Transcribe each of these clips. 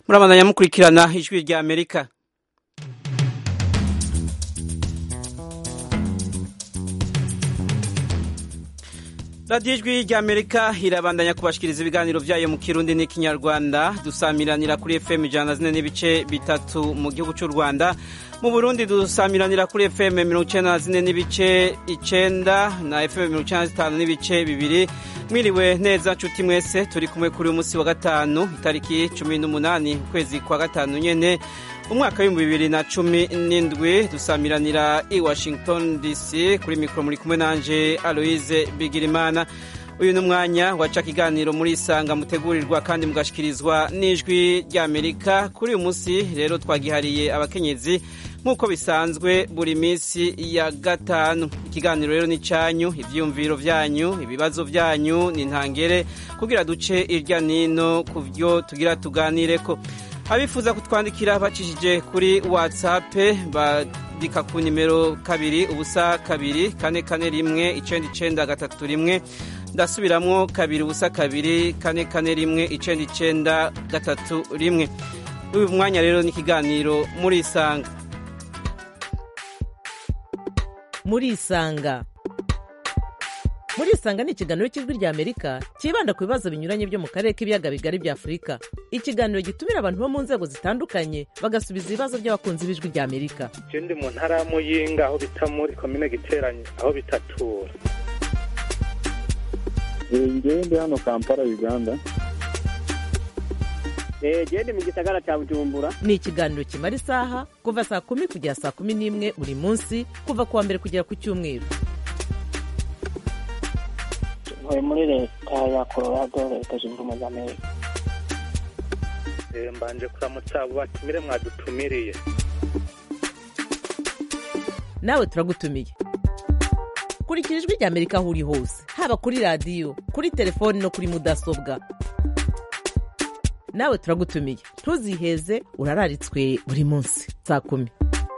murabandanya mukurikirana ijwi rya amerika radiyo ijwi rya amerika irabandanya kubashikiriza ibiganiro byayo mu kirundi n'ikinyarwanda dusamiranira kuri fm ijana na zine n'ibice bitatu mu gihugu cy'u rwanda mu burundi dusamiranira kuri fm mirongo icyenda na zine n'ibice icenda na fm mirongo icyenda na zitanu n'ibice bibiri mwiriwe neza nshuti mwese turi kumwe kuri uyu munsi wa gatanu itariki cumi n'umunani ukwezi kwa gatanu nyene umwaka w'ibihumbi bibiri na cumi n'indwi dusamiranira i washington dc kuri mikoro muri kumwe nanje aloise bigirimana uyu ni umwanya waca ikiganiro muri isanga mutegurirwa kandi mugashikirizwa n'ijwi ry'amerika kuri uyu munsi rero twagihariye abakenyezi nk'uko bisanzwe buri minsi ya gatanu ikiganiro rero ni cyanyu ibyiyumviro byanyu ibibazo byanyu ni ntangere kugira duce irya nino ku byo tugira tuganire ko abifuza kutwandikira bacishije kuri whatsapp bandika ku nimero kabiri ubusa kabiri kane kane rimwe icenda icenda gatatu rimwe ndasubiramwo kabiri ubusa kabiri kane kane rimwe icenda icenda gatatu rimwe uyu mwanya rero ni ikiganiro muri isanga muri isanga muri isanga ni ikiganiro cy'ijwi rya amerika cyibanda ku bibazo binyuranye byo mu karere k'ibiyaga bigari bya afurika ikiganiro gitumira abantu bo mu nzego zitandukanye bagasubiza ibibazo by'abakunzi b'ijwi rya amerika je ndi mu ntara ya muyinga aho bita muri komine giteranye aho bitatura ngewe ndi hano kampala uganda genda mu gisagara cya bujumbura ni ikiganiro kimara isaha kuva saa kumi kugera saa kumi n'imwe buri munsi kuva ku wa mbere kugera ku cyumweru ntuye muri leta ya colorado leta zunze ubumwe za amerika mbanje kuramutsa abo batumire mwadutumiriye nawe turagutumiye kurikira ijwi rya amerika aho uri hose haba kuri radiyo kuri telefoni no kuri mudasobwa nawe turagutumiye ntuziheze urararitswe buri munsi saa kumi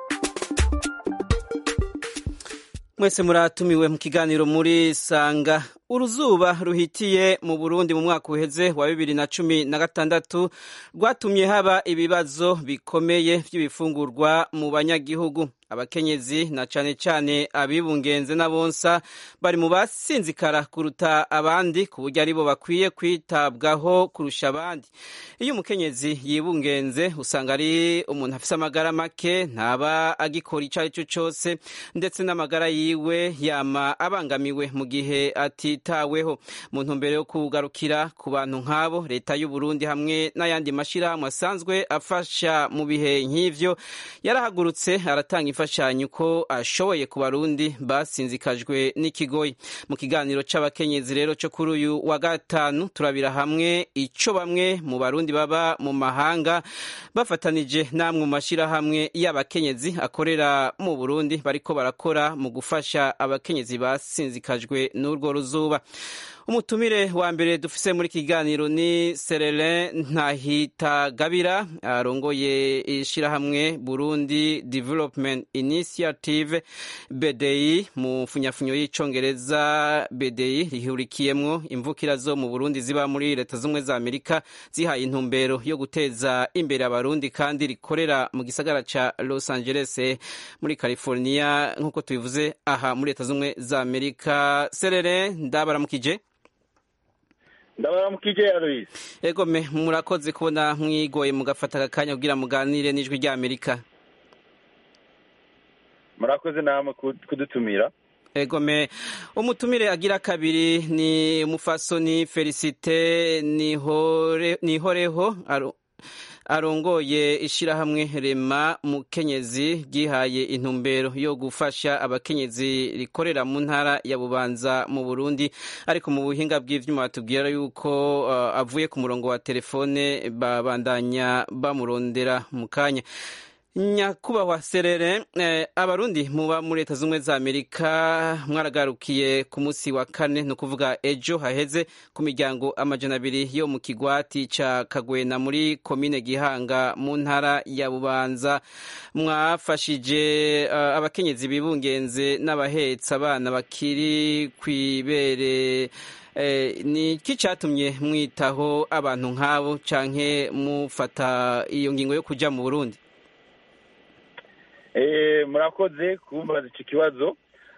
mwese muratumiwe mu kiganiro muri sanga uruzuba ruhitiye mu burundi mu mwaka uheze wa bibiri na cumi na gatandatu rwatumye haba ibibazo bikomeye by'ibifungurwa mu banyagihugu abakenyezi na cane cane abibungenze n'abonsa bari mu basinzikara kuruta abandi ku buryo aribo bakwiye kwitabwaho kurusha abandi iyo umukenyezi yibungenze usanga ari umuntu afise amagara make ntaba agikora ico ari cyo cose ndetse n'amagara yiwe yama abangamiwe mu gihe atitaweho mu ntumbero yo kugarukira ku bantu nk'abo leta y'u Burundi hamwe n'ayandi mashirahamwe asanzwe afasha mu bihe nk'ivyo yarahagurutse aratanga imfashanyo ko ashoboye ku barundi basinzikajwe n'ikigoyi mu kiganiro c'abakenyezi rero cyo kuri uyu wa gatanu turabira hamwe ico bamwe mu barundi baba mu mahanga bafatanije namwe mu mashirahamwe y'abakenyezi akorera mu Burundi bariko barakora mu gufasha abakenyezi basinzikajwe n'urwo ruzuba umutumire wa mbere dufise muri kiganiro ni Serelin Ntahitagabira arongoye ishirahamwe Burundi Development Initiative BDI mu funyafunyo y'icongereza BDI rihurikiyemwo imvukira zo mu Burundi ziba muri leta z'umwe za Amerika zihaye intumbero yo guteza imbere abarundi kandi rikorera mu gisagara ca Los Angeles muri California nk'uko tubivuze aha muri leta z'umwe za Amerika Serelin ndabaramukije ndabaramukije aloise ego me murakoze kubona mwigoye mugafata akanya kugira muganire n'ijwi rya amerika murakoze namwe kudutumira ego me umutumire agira kabiri ni umufasoni felicite nihoreho arongoye ishirahamwe rema mukenyezi ryihaye intumbero yo gufasha abakenyezi rikorera mu ntara ya bubanza mu burundi ariko mu buhinga bw'ivyuma batubwira yuko uh, avuye ku murongo wa telefone babandanya bamurondera mu kanya nyakubahwa serere eh, abarundi muba muri leta z'ubumwe za amerika mwaragarukiye ku munsi wa kane ni ukuvuga ejo haheze ku miryango amajana abiri yo mu kigwati ca kagwena muri komine gihanga mu ntara ya bubanza mwafashije uh, abakenyezi bibungenze n'abahetsa abana bakiri kw'ibere eh, ni iki catumye mwitaho abantu nk'abo canke mufata iyo ngingo yo kuja mu burundi murakoze kumbaza icyo kibazo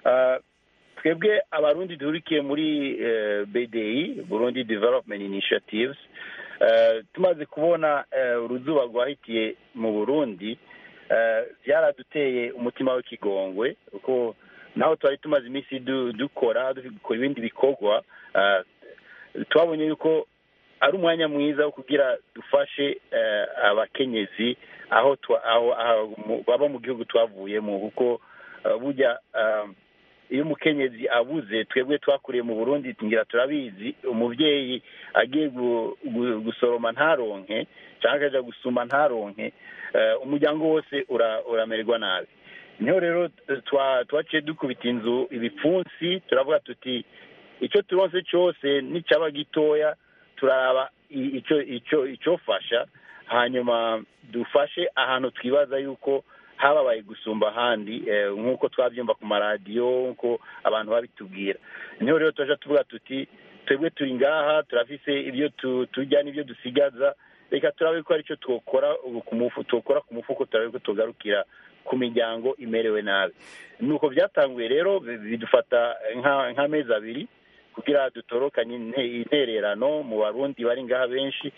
twebwe abarundi duhurikiye muri bdi burundi development initiatives tumaze kubona uruzuba rwahitiye mu burundi byaraduteye umutima w'ikigongwe kuko naho twari tumaze iminsi dukora dukora ibindi bikorwa twabonye yuko ari umwanya mwiza wo kugira dufashe abakenyezi aho baba mu gihugu twavuyemo kuko burya iyo umukenyezi abuze twebwe twakuriye mu burundi ngira turabizi umubyeyi agiye gusoroma ntaronke cyangwa akajya gusuma ntaronke umuryango wose uramererwa nabi niho rero twaciye dukubita inzu ibipfunsi turavuga tuti icyo turonse cyose n'icyaba gitoya turaraba icyofasha hanyuma dufashe ahantu twibaza yuko hababaye gusumba ahandi nk'uko twabyumva ku maradiyo nk'uko abantu babitubwira niho rero tujya tuvuga tuti twebwe turi ngaha turafise ibyo tujya n'ibyo dusigaza reka turabe ko aricyo tukora tukora ku mufuko turabe ko tugarukira ku miryango imerewe nabi nuko byatanguye rero bidufata nk'amezi abiri kugira dutorokanye intererano mu barundi bari ngaha benshi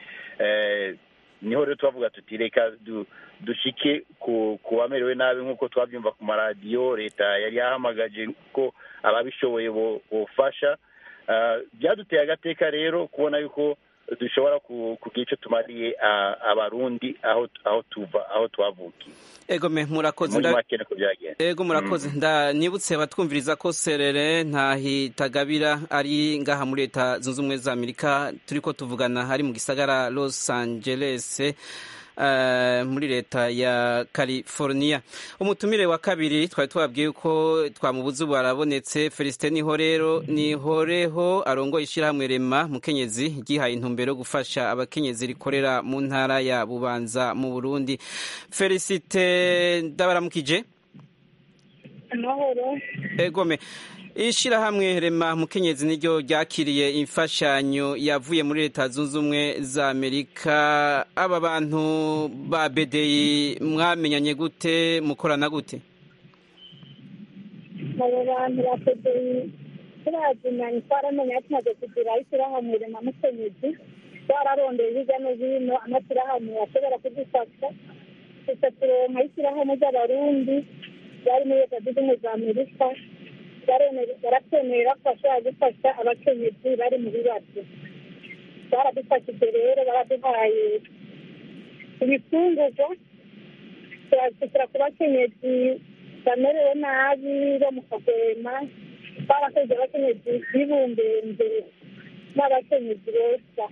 niho rero tubavuga tuti reka dushike ku bamerewe nabi nk'uko twabyumva ku maradiyo leta yari yahamagaje ko ababishoboye bofasha byaduteye agateka rero kubona yuko dushobora kugira icyo tumariye abarundi aho tuva aho twavukiye ego me murakoze muri make niko byagenda ego murakoze nibutse batwumviriza ko serere ntahitagabira ari ngaha muri leta zunze ubumwe za amerika turi ko tuvugana hari mu gisagara los angeles muri leta ya california umutumire wa kabiri twari twabwiye ko twamubuze ubu arabonetse felicite niho rero nihoreho arongoye ishyirahamwe rema mukenyezi ryihaye intumbero yo gufasha abakenyezi rikorera mu ntara ya bubanza mu burundi felicite ndabaramukije amahoro egome ishyirahamwe rema mukenyezi niryo ryakiriye imfashanyo yavuye muri leta zunze ubumwe za amerika aba bantu ba bedeyi mwamenyanye gute mukorana gute abo bantu ba bedeyi turazinanye twaramenye tumaze kugira ishyirahamwe rema mukenyezi twararondeye hirya no hino amashyirahamwe ashobora kudufasha gusa turonka ishyirahamwe ry'abarundi bari muri leta zunze ubumwe za amerika baratwemerera ko bashobora gufasha abakenyezi bari mu bibazo baradufashije rero baraduhaye ibifungurwa turazishyira ku bakenyezi bamerewe nabi bo mu kagwema barakoze abakenyezi bibumbenze n'abakenyezi beza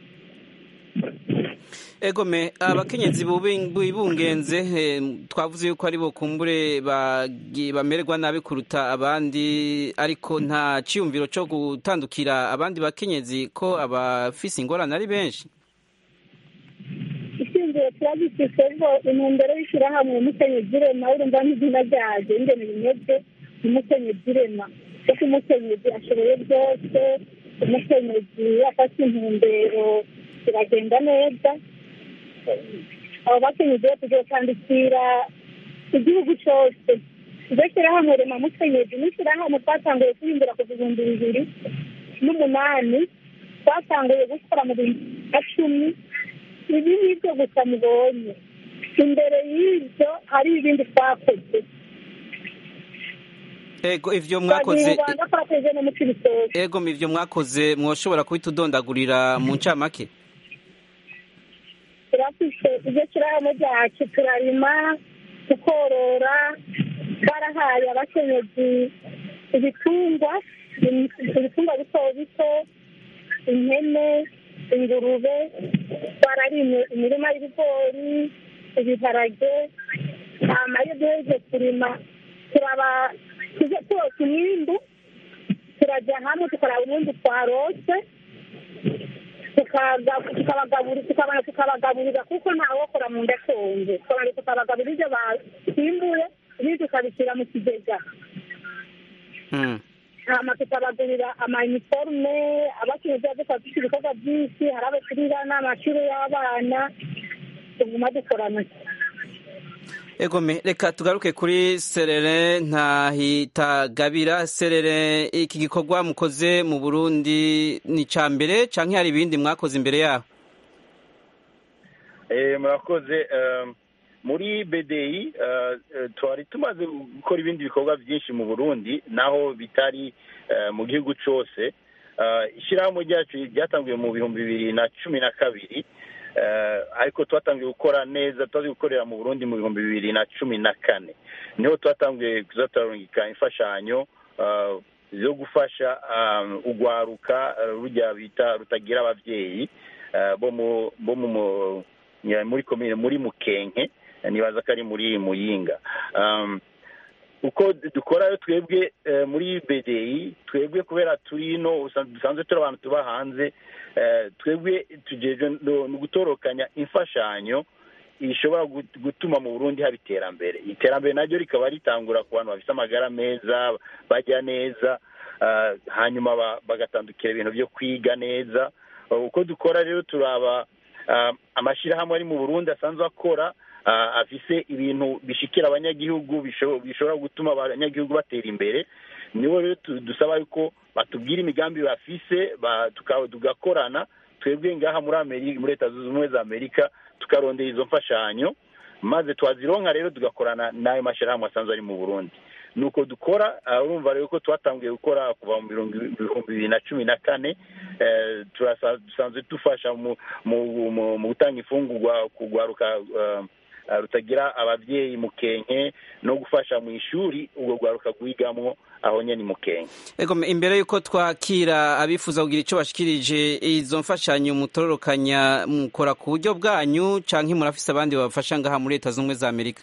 egome abakenyezi bibungenze twavuze yuko ari bo kumbure bamererwa nabi kuruta abandi ariko nta cyiyumviro cyo gutandukira abandi bakenyezi ko abafise ingorane ari benshi icyumviro turagifite ngo intumbero y'ishyirahamwe umukenyezi irema urumva n'izina ryaje ingene bimeze umukenyezi irema kuko umukenyezi ashoboye byose umukenyezi afata intumbero biragenda neza abo bakenyezi bo tugiye kwandikira igihugu cyose iryo shyirahamwe rema mukenyezi ni ishyirahamwe twatanguye kuhimbira kuva ibihumbi bibiri n'umunani twatanguye gukora mu bihumbi na cumi ibi ni byo gusa mubonye imbere y'ibyo hari ibindi twakoze ego ivyo mwakoze rwanda twakoze no mu cibitoke ego ivyo mwakoze mwoshobora kubitudondagurira mu ncamake turafise iryo shyirahamwe ryacu turarima tukorora twarahaye abakenyezi ibitungwa ibitungwa bito bito impene ingurube twararimye imirima y'ibigori ibiharage hama iyo duhereje kurima turaba tuje twose umwimbu turajya hamwe tukaraba umwimbu twarose tukaga- tukabagaburi- tukabana tukabagaburira kuko ntawokora mu nda ashonje tukabana tukabagaburira ibyo basimbuye ibindi tukabishyira mu kigega Mm. hama tukabagurira amayiniforume abacuruzi dukora dufite ibikorwa byinshi hari abo turira n'amashuri y'abana tuguma dukorana egome reka tugaruke kuri serere ntahitagabira serere iki gikorwa mukoze mu burundi ni icya mbere cyangwa hari ibindi mwakoze imbere yaho Eh, murakoze eh, muri BDI eh, eh, twari tumaze gukora ibindi bikorwa byinshi mu Burundi naho bitari eh, mu gihugu cyose Eh, ishyirahamwe ryacu ryatangiye mu bihumbi bibiri na cumi na kabiri Eh, ariko twatangiye gukora neza twazi gukorera mu Burundi mu bihumbi bibiri na cumi na kane niho twatangiye kuzatarungika imfashanyo eh, zo gufasha um, ugwaruka eh, rujya bita rutagira abavyeyi eh, bo mu bo mu mu- ya- muri komine muri mukenke nibaza ko ari muri muyinga um, uko dukorayo twebwe eh, muri bdi twebwe kubera turi ino usan- dusanzwe turi abantu tuba hanze eh, twebwe tujejwe no no gutorokanya imfashanyo ishobora gut- gutuma mu burundi haba iterambere iterambere naryo rikaba ritangura ku bantu bafite amagara meza bajya neza ah, hanyuma ba- bagatandukira ibintu byo kwiga neza uko dukora rero turaba ah, amashyirahamwe ari mu burundi asanzwe akora ah, afise ibintu bishikira abanyagihugu bisho- bishobora gutuma abanyagihugu batera imbere nibo rero tu- dusaba yuko batubwira imigambi bafise ba- tuka- tugakorana twebwe ngaha muri amerika muri leta zunze ubumwe za amerika tukarondera izo mfashanyo maze twazironka rero tugakorana n'ayo mashyirahamwe asanzwe ari mu burundi nuko dukora ah, urumva rero ko twatangiye gukora kuva mu birungi- bihumbi bibiri na cumi na kane eh, turasa- dusanzwe dufasha mu mu- mu- mu gutanga imfungurwa kugwaruka ah, ah, rutagira ababyeyi mu kenke no gufasha mu ishuri ubwo rwaruka rwigamwo aho nyene mu kenke egome imbere y'uko twakira abifuza kugira icyo bashikirije izo mfashanyo mutororokanya mukora ku buryo bwanyu cyangwa murafise abandi babafasha ngaha muri leta zunze ubumwe za amerika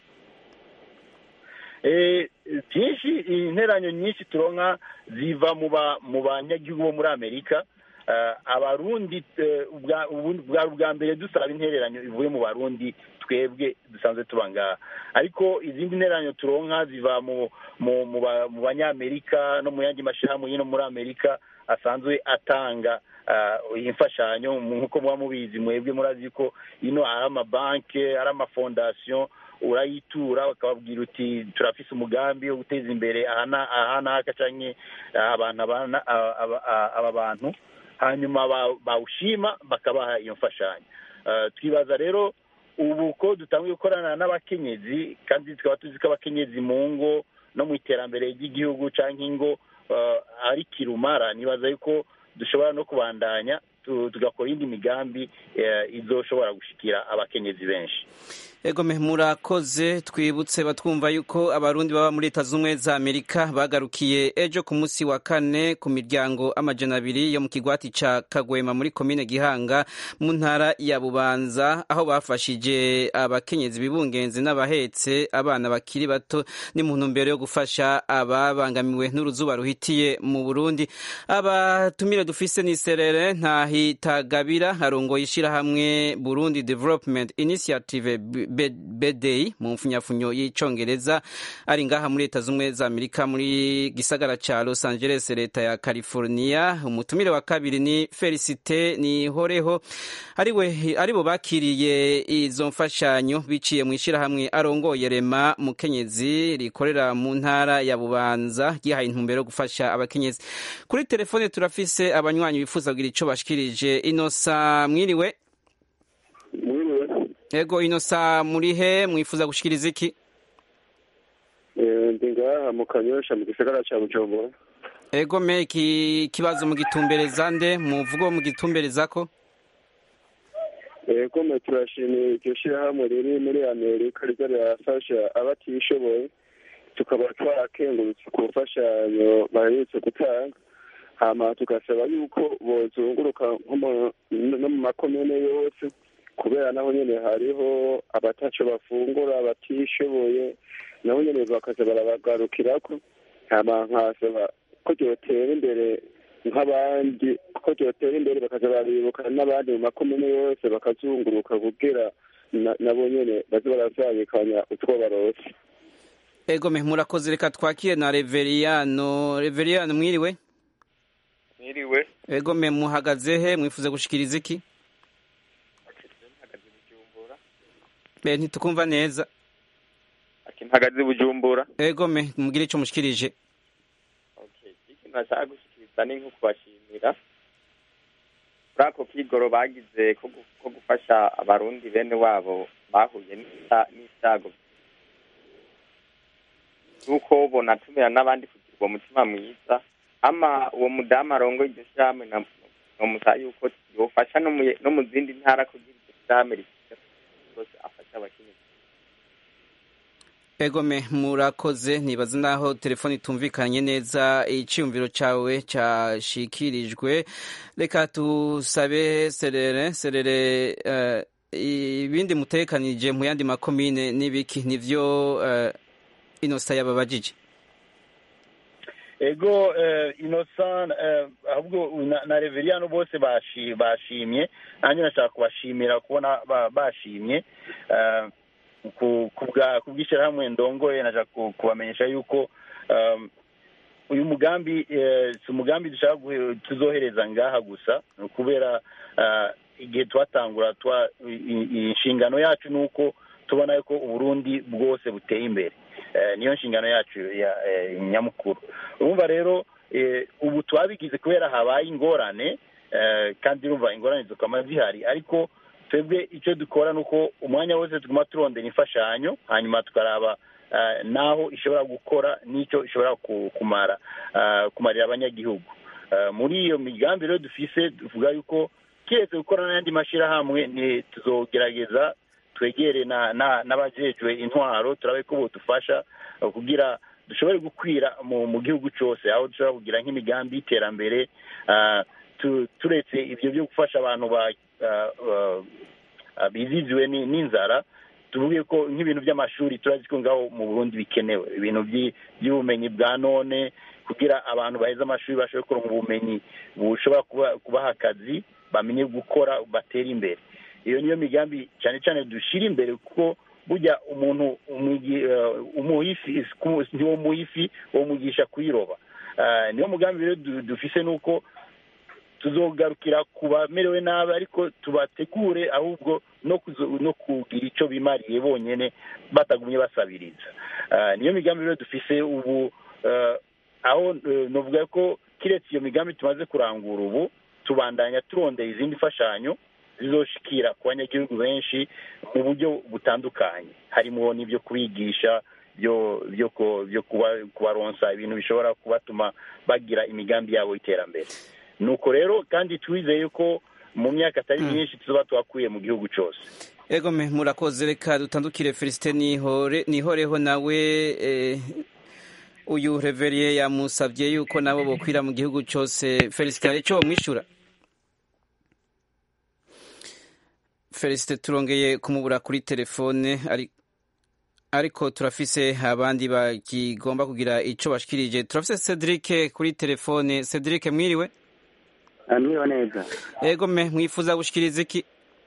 Eh, byinshi interanyo nyinshi turonka ziva mu ba mu banyagihugu bo muri amerika Eh, abarundi eh, ubwa- ubu- bwari ubwa mbere dusaba intereranyo ivuye mu barundi twebwe dusanzwe tuba ngaha ariko izindi nteranyo turonka ziva mu mu mu ba- mu banyamerika no mu yandi mashyirahamwe y'ino muri amerika asanzwe atanga ah, imfashanyo nk'uko muba mubizi mwebwe murazi ko ino ari amabanki ari amafondasiyo urayitura bakababwira uti turafise umugambi wo guteza imbere aha na- aha n'aka canke ah, abantu abana aba- aba- aba- aba bantu hanyuma ba- bawushima bakabaha iyo mfashanyo Ah, twibaza rero ubu ko dutangiye gukorana n'abakenyezi kandi tukaba tuzi ko abakenyezi mu ngo no mu iterambere ry'igihugu cyangwa ingo ah, ari kirumara nibaza yuko dushobora no kubandanya tu- tugakora indi migambi eh, izoshobora gushikira abakenyezi benshi egome murakoze twibutse batwumva yuko abarundi baba muri leta z'ubumwe za amerika bagarukiye ejo ku munsi wa kane ku miryango amajana abiri yo mu kigwati ca kagwema muri komine gihanga mu ntara ya bubanza aho bafashije abakenyezi bibungenzi n'abahetse abana bakiri bato ni mu ntumbero yo gufasha ababangamiwe n'uruzuba ruhitiye mu burundi abatumire dufise ni serere ntahitagabira arongoye ishirahamwe burundi development initiative B- bdi mu mfunyafunyo y'icongereza ari ngaha muri leta z'ubumwe za amerika muri gisagara ca los angeles leta ya california umutumire wa kabiri ni felicite nihoreho ariwe aribo bakiriye izo mfashanyo biciye mu ishirahamwe arongoye rema mukenyezi rikorera mu ntara ya bubanza ryihaye intumbero yo gufasha abakenyezi kuri telefone turafise abanywanyi bifuza kugira ico bashikirije inosa mwiriwe mwiriwe ego inosa muri he mwifuza gushikiriza iki Eh, ndi ngaha mu kanyosha mu gisagara ca bujumbura ego me iki kibazo mugitumbereza nde muvugo mugitumberezako ego mwe turashimiye iryo shirahamwe riri muri amerika riza rirafasha abatishoboye tukaba twarakengurutse ku mfashanyo baherutse gutanga hama tugasaba yuko bozunguruka nko mu- no mu makomine yose kubera naho nyene hariho abataco bafungura batishoboye nabo nyene bakaza barabagarukirako hama nkasaba ko ryotera imbere nk'abandi ko ryotera imbere bakaza baribuka n'abandi mu makomine yose bakazunguruka kugira na- nabo nyene baze barazabikanya utwo barose egome murakoze reka twakire na reveriyano reveriyano mwiriwe Mwiriwe egome muhagaze he mwifuza gushikiriza iki mpagaze Bujumbura be ntitukumva neza ati mpagaze Bujumbura egome mubwire ico mushikirije okay ikintu nashaka gushikiriza ni nko kubashimira kuri ako kigoro bagize ko gu- ko gufasha abarundi bene wabo bahuye n'isa- n'isago nuko bonatumira n'abandi kugira uwo mutima mwiza ama uwo mudamu arongoye iryo shirahamwe na- nomusaba yuko yofasha no mu- no mu zindi ntara kugira iryo shirahamwe rifite rwose afasha abakenyezi egome murakoze nibaza naho telefoni itumvikanye neza iciyumviro cawe cashikirijwe reka tusabe serere serere eh, ibindi mutekanije mu yandi makomine n'ibiki nivyo eh, inosa yababajije ego eh, innocent eh, ahubwo na, na reveriyano bose bashi- bashimye nanjye nashaka kubashimira kubona ba- bashimye eh, ku- ku bwa- ku bw'ishyirahamwe ndongoye nashaka ku- kubamenyesha yuko um, uyu mugambi eh, si umugambi dushaka guhe- tuzohereza ngaha gusa ni ukubera ah, igihe twatangura twa i- i- inshingano yacu ni uko tubona yuko uburundi bwose buteye imbere Eh, niyo nshingano yacu ya eh, nyamukuru urumva rero eh, ubu twabigize kubera habaye ingorane eh, kandi urumva ingorane zikaba zihari ariko twebwe icyo dukora ni uko umwanya wose tuguma turondera imfashanyo hanyuma tukaraba eh, n'aho ishobora gukora n'icyo ishobora ku- kumara eh, kumarira abanyagihugu Eh, muri iyo migambi rero dufise tuvuga yuko keretse gukora n'ayandi mashyirahamwe ni tuzogerageza twegere na- na- n'abajejwe intwaro turabe ko bodufasha eh, kugira dushobore gukwira mu mu gihugu cyose aho dushobora kugira nk'imigambi y'iterambere ah, tu- turetse ibyo byo gufasha abantu ba ah, ah, ah, biziziwe ni- n'inzara tuvuge ko nk'ibintu by'amashuri turazi ko ngaho mu burundi bikenewe ibintu by'i- by'ubumenyi bwa none kugira abantu baheze amashuri bashobore kuronka ubumenyi bushobora kuba- kubaha akazi bamenye gukora batere imbere iyo niyo migambi cyane cyane dushyira imbere kuko burya umuntu umwigi- eh, umuha ifi niwo muha ifi wo mugisha kuyiroba Ah, niyo mugambi rero du- dufise ni uko tuzogarukira ku bamerewe nabi ariko tubategure ahubwo no kuzo- no kugira icyo bimariye bonyine batagumye basabiriza Ah, niyo migambi rero dufise ubu eh, aho eh, novuga ko kiretse iyo migambi tumaze kurangura ubu tubandanya turondera izindi mfashanyo zizoshikira ku banyagihugu benshi mu buryo butandukanye harimo n'ibyo kubigisha byo byo ku- byo kuba- kubaronsa ibintu bishobora kubatuma bagira imigambi yabo y'iterambere nuko rero kandi twizeye ko mu myaka atari myinshi tuzoba twakuye mu gihugu cyose egome murakoze reka dutandukire felicite nihore nihoreho nawe eh, uyu reveriye yamusabye yuko nabo bokwira mu gihugu cyose felicite hari icyo bamwishyura felicite turongeye kumubura kuri telefone ari ariko turafise abandi bakigomba kugira icyo bashikirije turafise cedric kuri telefone cedric mwiriwe mwiriwe neza egome mwifuza gushikiriza iki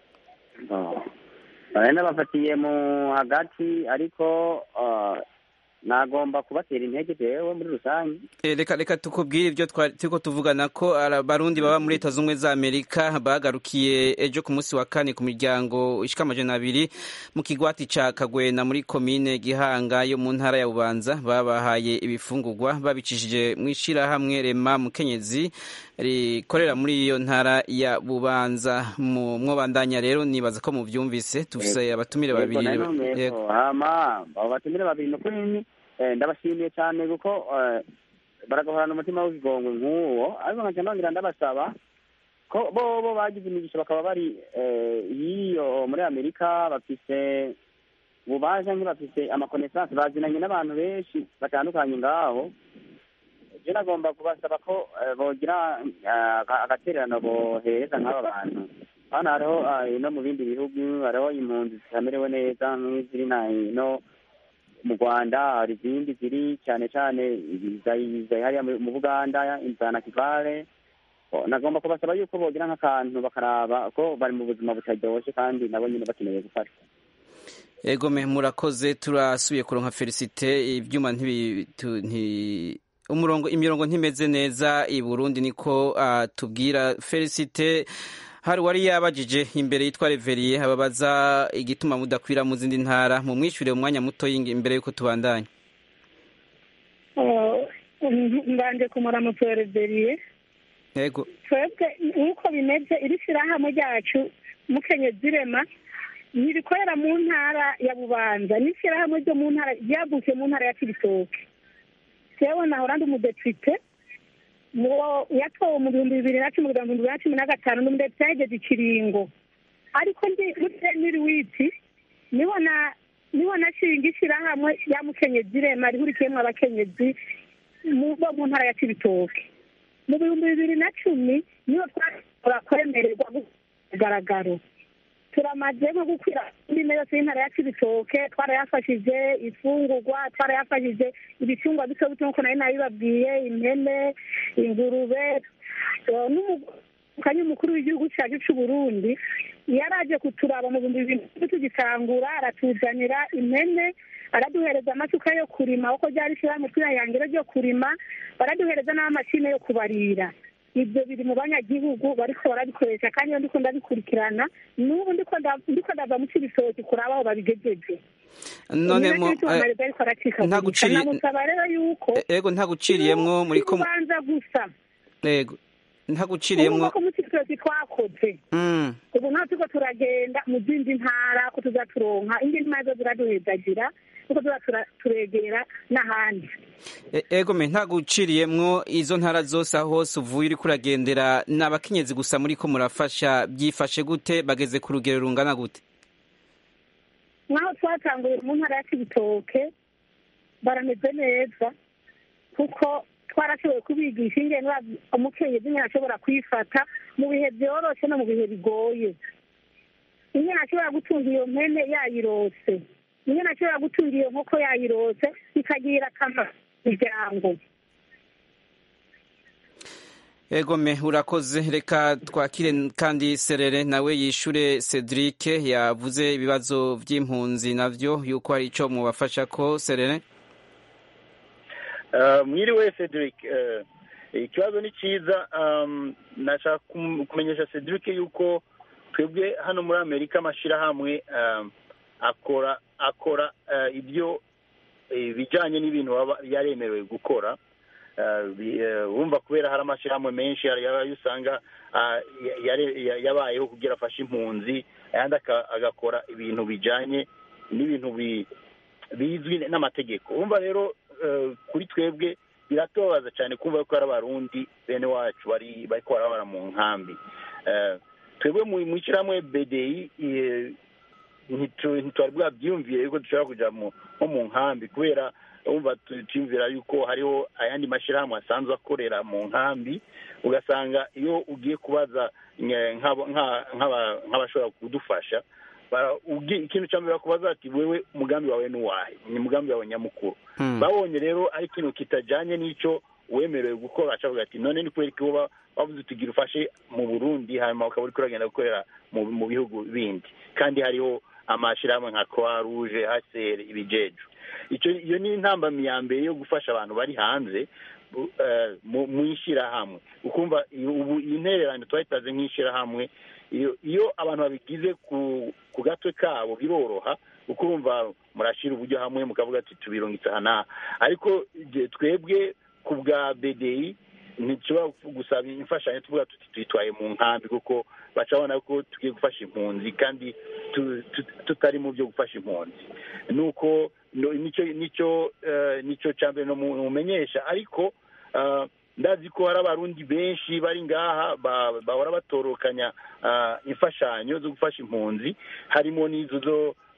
bari n'abafatiye mu hagati ariko ah, nagomba kubatera intege jewe muri rusange Eh, reka reka tukubwire ibyo twari turiko tuvugana ko ara- abarundi baba muri leta z'ubumwe za amerika bagarukiye ejo ku munsi wa kane ku miryango ishika amajana abiri mu kigwati ca kagwena muri komine gihanga yo mu ntara ya bubanza babahaye ibifungurwa babicishije mu ishirahamwe rema mukenyezi rikorera muri iyo ntara ya bubanza mu mwobandanya rero nibaza ko muvyumvise dufise abatumire babiri Yego, nari numvise Yego. ko. hama abo batumire babiri ni ukuri eh, ndabashimiye cyane kuko eh, baragahorana umutima w'ikigongwe nk'uwo ariko nkaca nongera ndabasaba ko bo bo bagize imigisha bakaba bari eh, hiyo muri amerika bafise ububasha nk'ibafise amakonesansi bazinanye n'abantu benshi batandukanye ngaho je nagomba kubasaba ko eh, bogira eh, aga- agatererano bohereza nk'aba bantu hano hariho ah, no mu bindi bihugu hariho impunzi zitamerewe neza nk'iziri na no mu rwanda hari izindi ziri cyane cyane zari zari hariya mu mu buganda za nakivale Oh, nagomba kubasaba yuko bogira nk'akantu bakaraba ko bari mu buzima butaryoshye kandi nabo nyine bakeneye gufashwa ego me murakoze turasubiye kuronka felicite ibyuma ntibi tu- nti umurongo imirongo ntimeze neza i Burundi niko ah, tubwira felicite hari wari yabajije imbere yitwa reveriye ababaza igituma mudakwira mu zindi ntara mu mwishyure umwanya muto y'ingi- imbere yuko tubandanya mbanje kumuramutsa wa reberiye ego twebwe nk'uko bimeze iri shyirahamwe ryacu mukenyezi rema ntirikorera mu ntara ya bubanza n'ishyirahamwe ryo mu ntara ryavukiye mu ntara ya kibitoke jewe nahora ndi umudepite muwo yatowe mu bihumbi bibiri na cumi kugera mu bihumbi bibiri na cumi na gatanu ndi umudepite yageze ikiringo ariko ndi muri seniri witi niho na niho nashinga ishyirahamwe ya mukenyezi rema rihurikiyemo abakenyezi mu bo mu ntara ya kibitoke mu bihumbi bibiri na cumi niho twashobora kwemererwa kugaragaro turamaze nko gukwira indimi yose y'intara ya kibitoke twarayafashije ifungurwa twarayafashije ibicungwa bito bito nk'uko nari nabibabwiye impene ingurube eh, n'umukanya umukuru w'igihugu cyacu cy'u Burundi yaraje kuturaba mu bihumbi bibiri tugitangura aratuzanira impene araduhereza amasuka yo kurima uko ryari ishyirahamwe twihangiro ryo kurima baraduhereza n'amashini yo kubarira ibyo biri mu banyagihugu bariko barabikoresha kandi iyo ndiko ndabikurikirana n'ubu ndiko nda- ndiko ndava mu cibitoki kuraba aho babigejeje none mo eh, ntaguciriye- namusaba rero yuko ego ntaguciriyemwo muri ko kubanza gusa ego ubu ntaguciriyemwo ko mu cibitoki twakoze mm. ubu naho turiko turagenda mu zindi ntara ko tuza turonka indi ntara zo ziraduhezagira kuko tuza tura- turegera n'ahandi E- ego me ntaguciriyemwo izo ntara zose aho hose uvuye uriko uragendera ni abakenyezi gusa muri ko murafasha byifashe gute bageze ku rugero rungana gute nk'aho twatanguye mu ntara ya kibitoke barameze neza kuko twarashoboye kubigisha ingene umukenyezi nyine ashobora kwifata mu bihe byoroshe no mu bihe bigoye ingene ashobora gutunga iyo mpene yayirose ingene ashobora gutunga iyo nkoko yayirose bikagirira akamaro imiryango ego me urakoze reka twakire kandi serere nawe yishure cedric yavuze ibibazo by'impunzi navyo yuko hari ico mubafasha ko serere Uh, mwiriwe cedric uh, ikibazo ni cyiza um, nashaka kum- kumenyesha cedric yuko twebwe hano muri amerika amashyirahamwe um, akora akora uh, ibyo eh, bijyanye n'ibintu baba yaremerewe gukora Uh, bi- eh, wumva kubera hari amashyirahamwe menshi hari ayo usanga ah, ya- yare- ya- yabayeho kugira afashe impunzi ayandi aka- agakora ibintu bijyanye n'ibintu bi- bizwi n'amategeko wumva rero eh, kuri twebwe biratubabaza cyane kumva ko hari abarundi bene wacu bari bari barabara mu nkambi Eh, twebwe mu mu ishyirahamwe bdi eh, ntitu- ntitwari bwabyiyumviye yuko dushobora kujya mu- nko mu nkambi kubera wumva tu- tuyumvira yuko hariho ayandi mashyirahamwe asanzwe akorera mu nkambi ugasanga iyo ugiye kubaza nye- nk'abo- nka- nk'aba- nk'abashobora kudufasha bara- ugi- ikintu cya mbere bakubaza ati wewe umugambi wawe ni uwahe ni umugambi wawe nyamukuru Hmm. babonye rero ari ikintu kitajyanye n'icyo wemerewe gukora acavuga ati none ni kubera ko uba wavuze tugira ufashe mu burundi hanyuma ukaba uri kuragenda gukorera mu mu bihugu bindi kandi hariho amashyirahamwe nka croix rouge hcr ibijeju icyo iyo ni intambamyi ya mbere yo gufasha abantu bari hanze bu- eh, mu mu ishyirahamwe ukumva iyo- ubu iyi ntererano twayitaze nk'ishyirahamwe iyo iyo abantu babigize ku ku gatwe kabo biroroha kuko urumva murashyira uburyo hamwe mukavuga ati tubirungitse aha n'aha ariko igihe twebwe ku bwa bdi ntitushobora gusaba imfashanyo tuvuga tuti tuyitwaye mu nkambi kuko baca babona ko tugiye gufasha impunzi kandi tu- tu- tutari mu byo gufasha impunzi nuko no- nicyo nicyo eh, nicyo cya mbere mumenyesha ariko eh, ndazi ko hari abarundi benshi bari ngaha ba- bahora batorokanya ah, imfashanyo zo gufasha impunzi harimo n'izo zo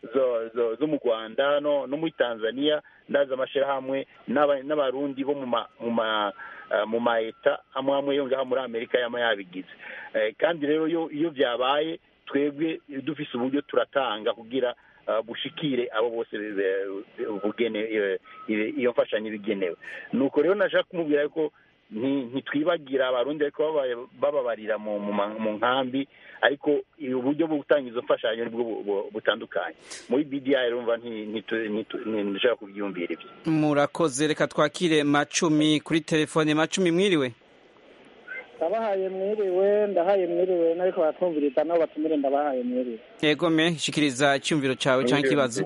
zo zo zo mu rwanda no no muri tanzania ndazi amashyirahamwe n'aba- n'abarundi bo mu ma mu ma eh, mu ma eta amwe amwe yo ngaha muri amerika yama yabigize Eh, kandi rero iyo iyo byabaye twebwe dufise uburyo turatanga kugira eh, bushikire abo bose be- be- bugene eh, iyo- iyo mfashanyo ibigenewe nuko rero nashaka kumubwira ko nti- ntitwibagira abarundi ariko baba- bababarira mu mu ma- mu nkambi ariko uburyo bwo gutanga izo mfashanyo nibwo bu- bu- butandukanye muri bdi rumva nti- ntitu- ntitu- ntishobora kubyiyumvira ibyo murakoze reka twakire macumi kuri telefone macumi mwiriwe ndabahaye mwiriwe ndahaye mwiriwe nariko baratwumviriza nabo batumire ndabahaye mwiriwe yego me shikiriza icyumviro cyawe cyangwa ikibazo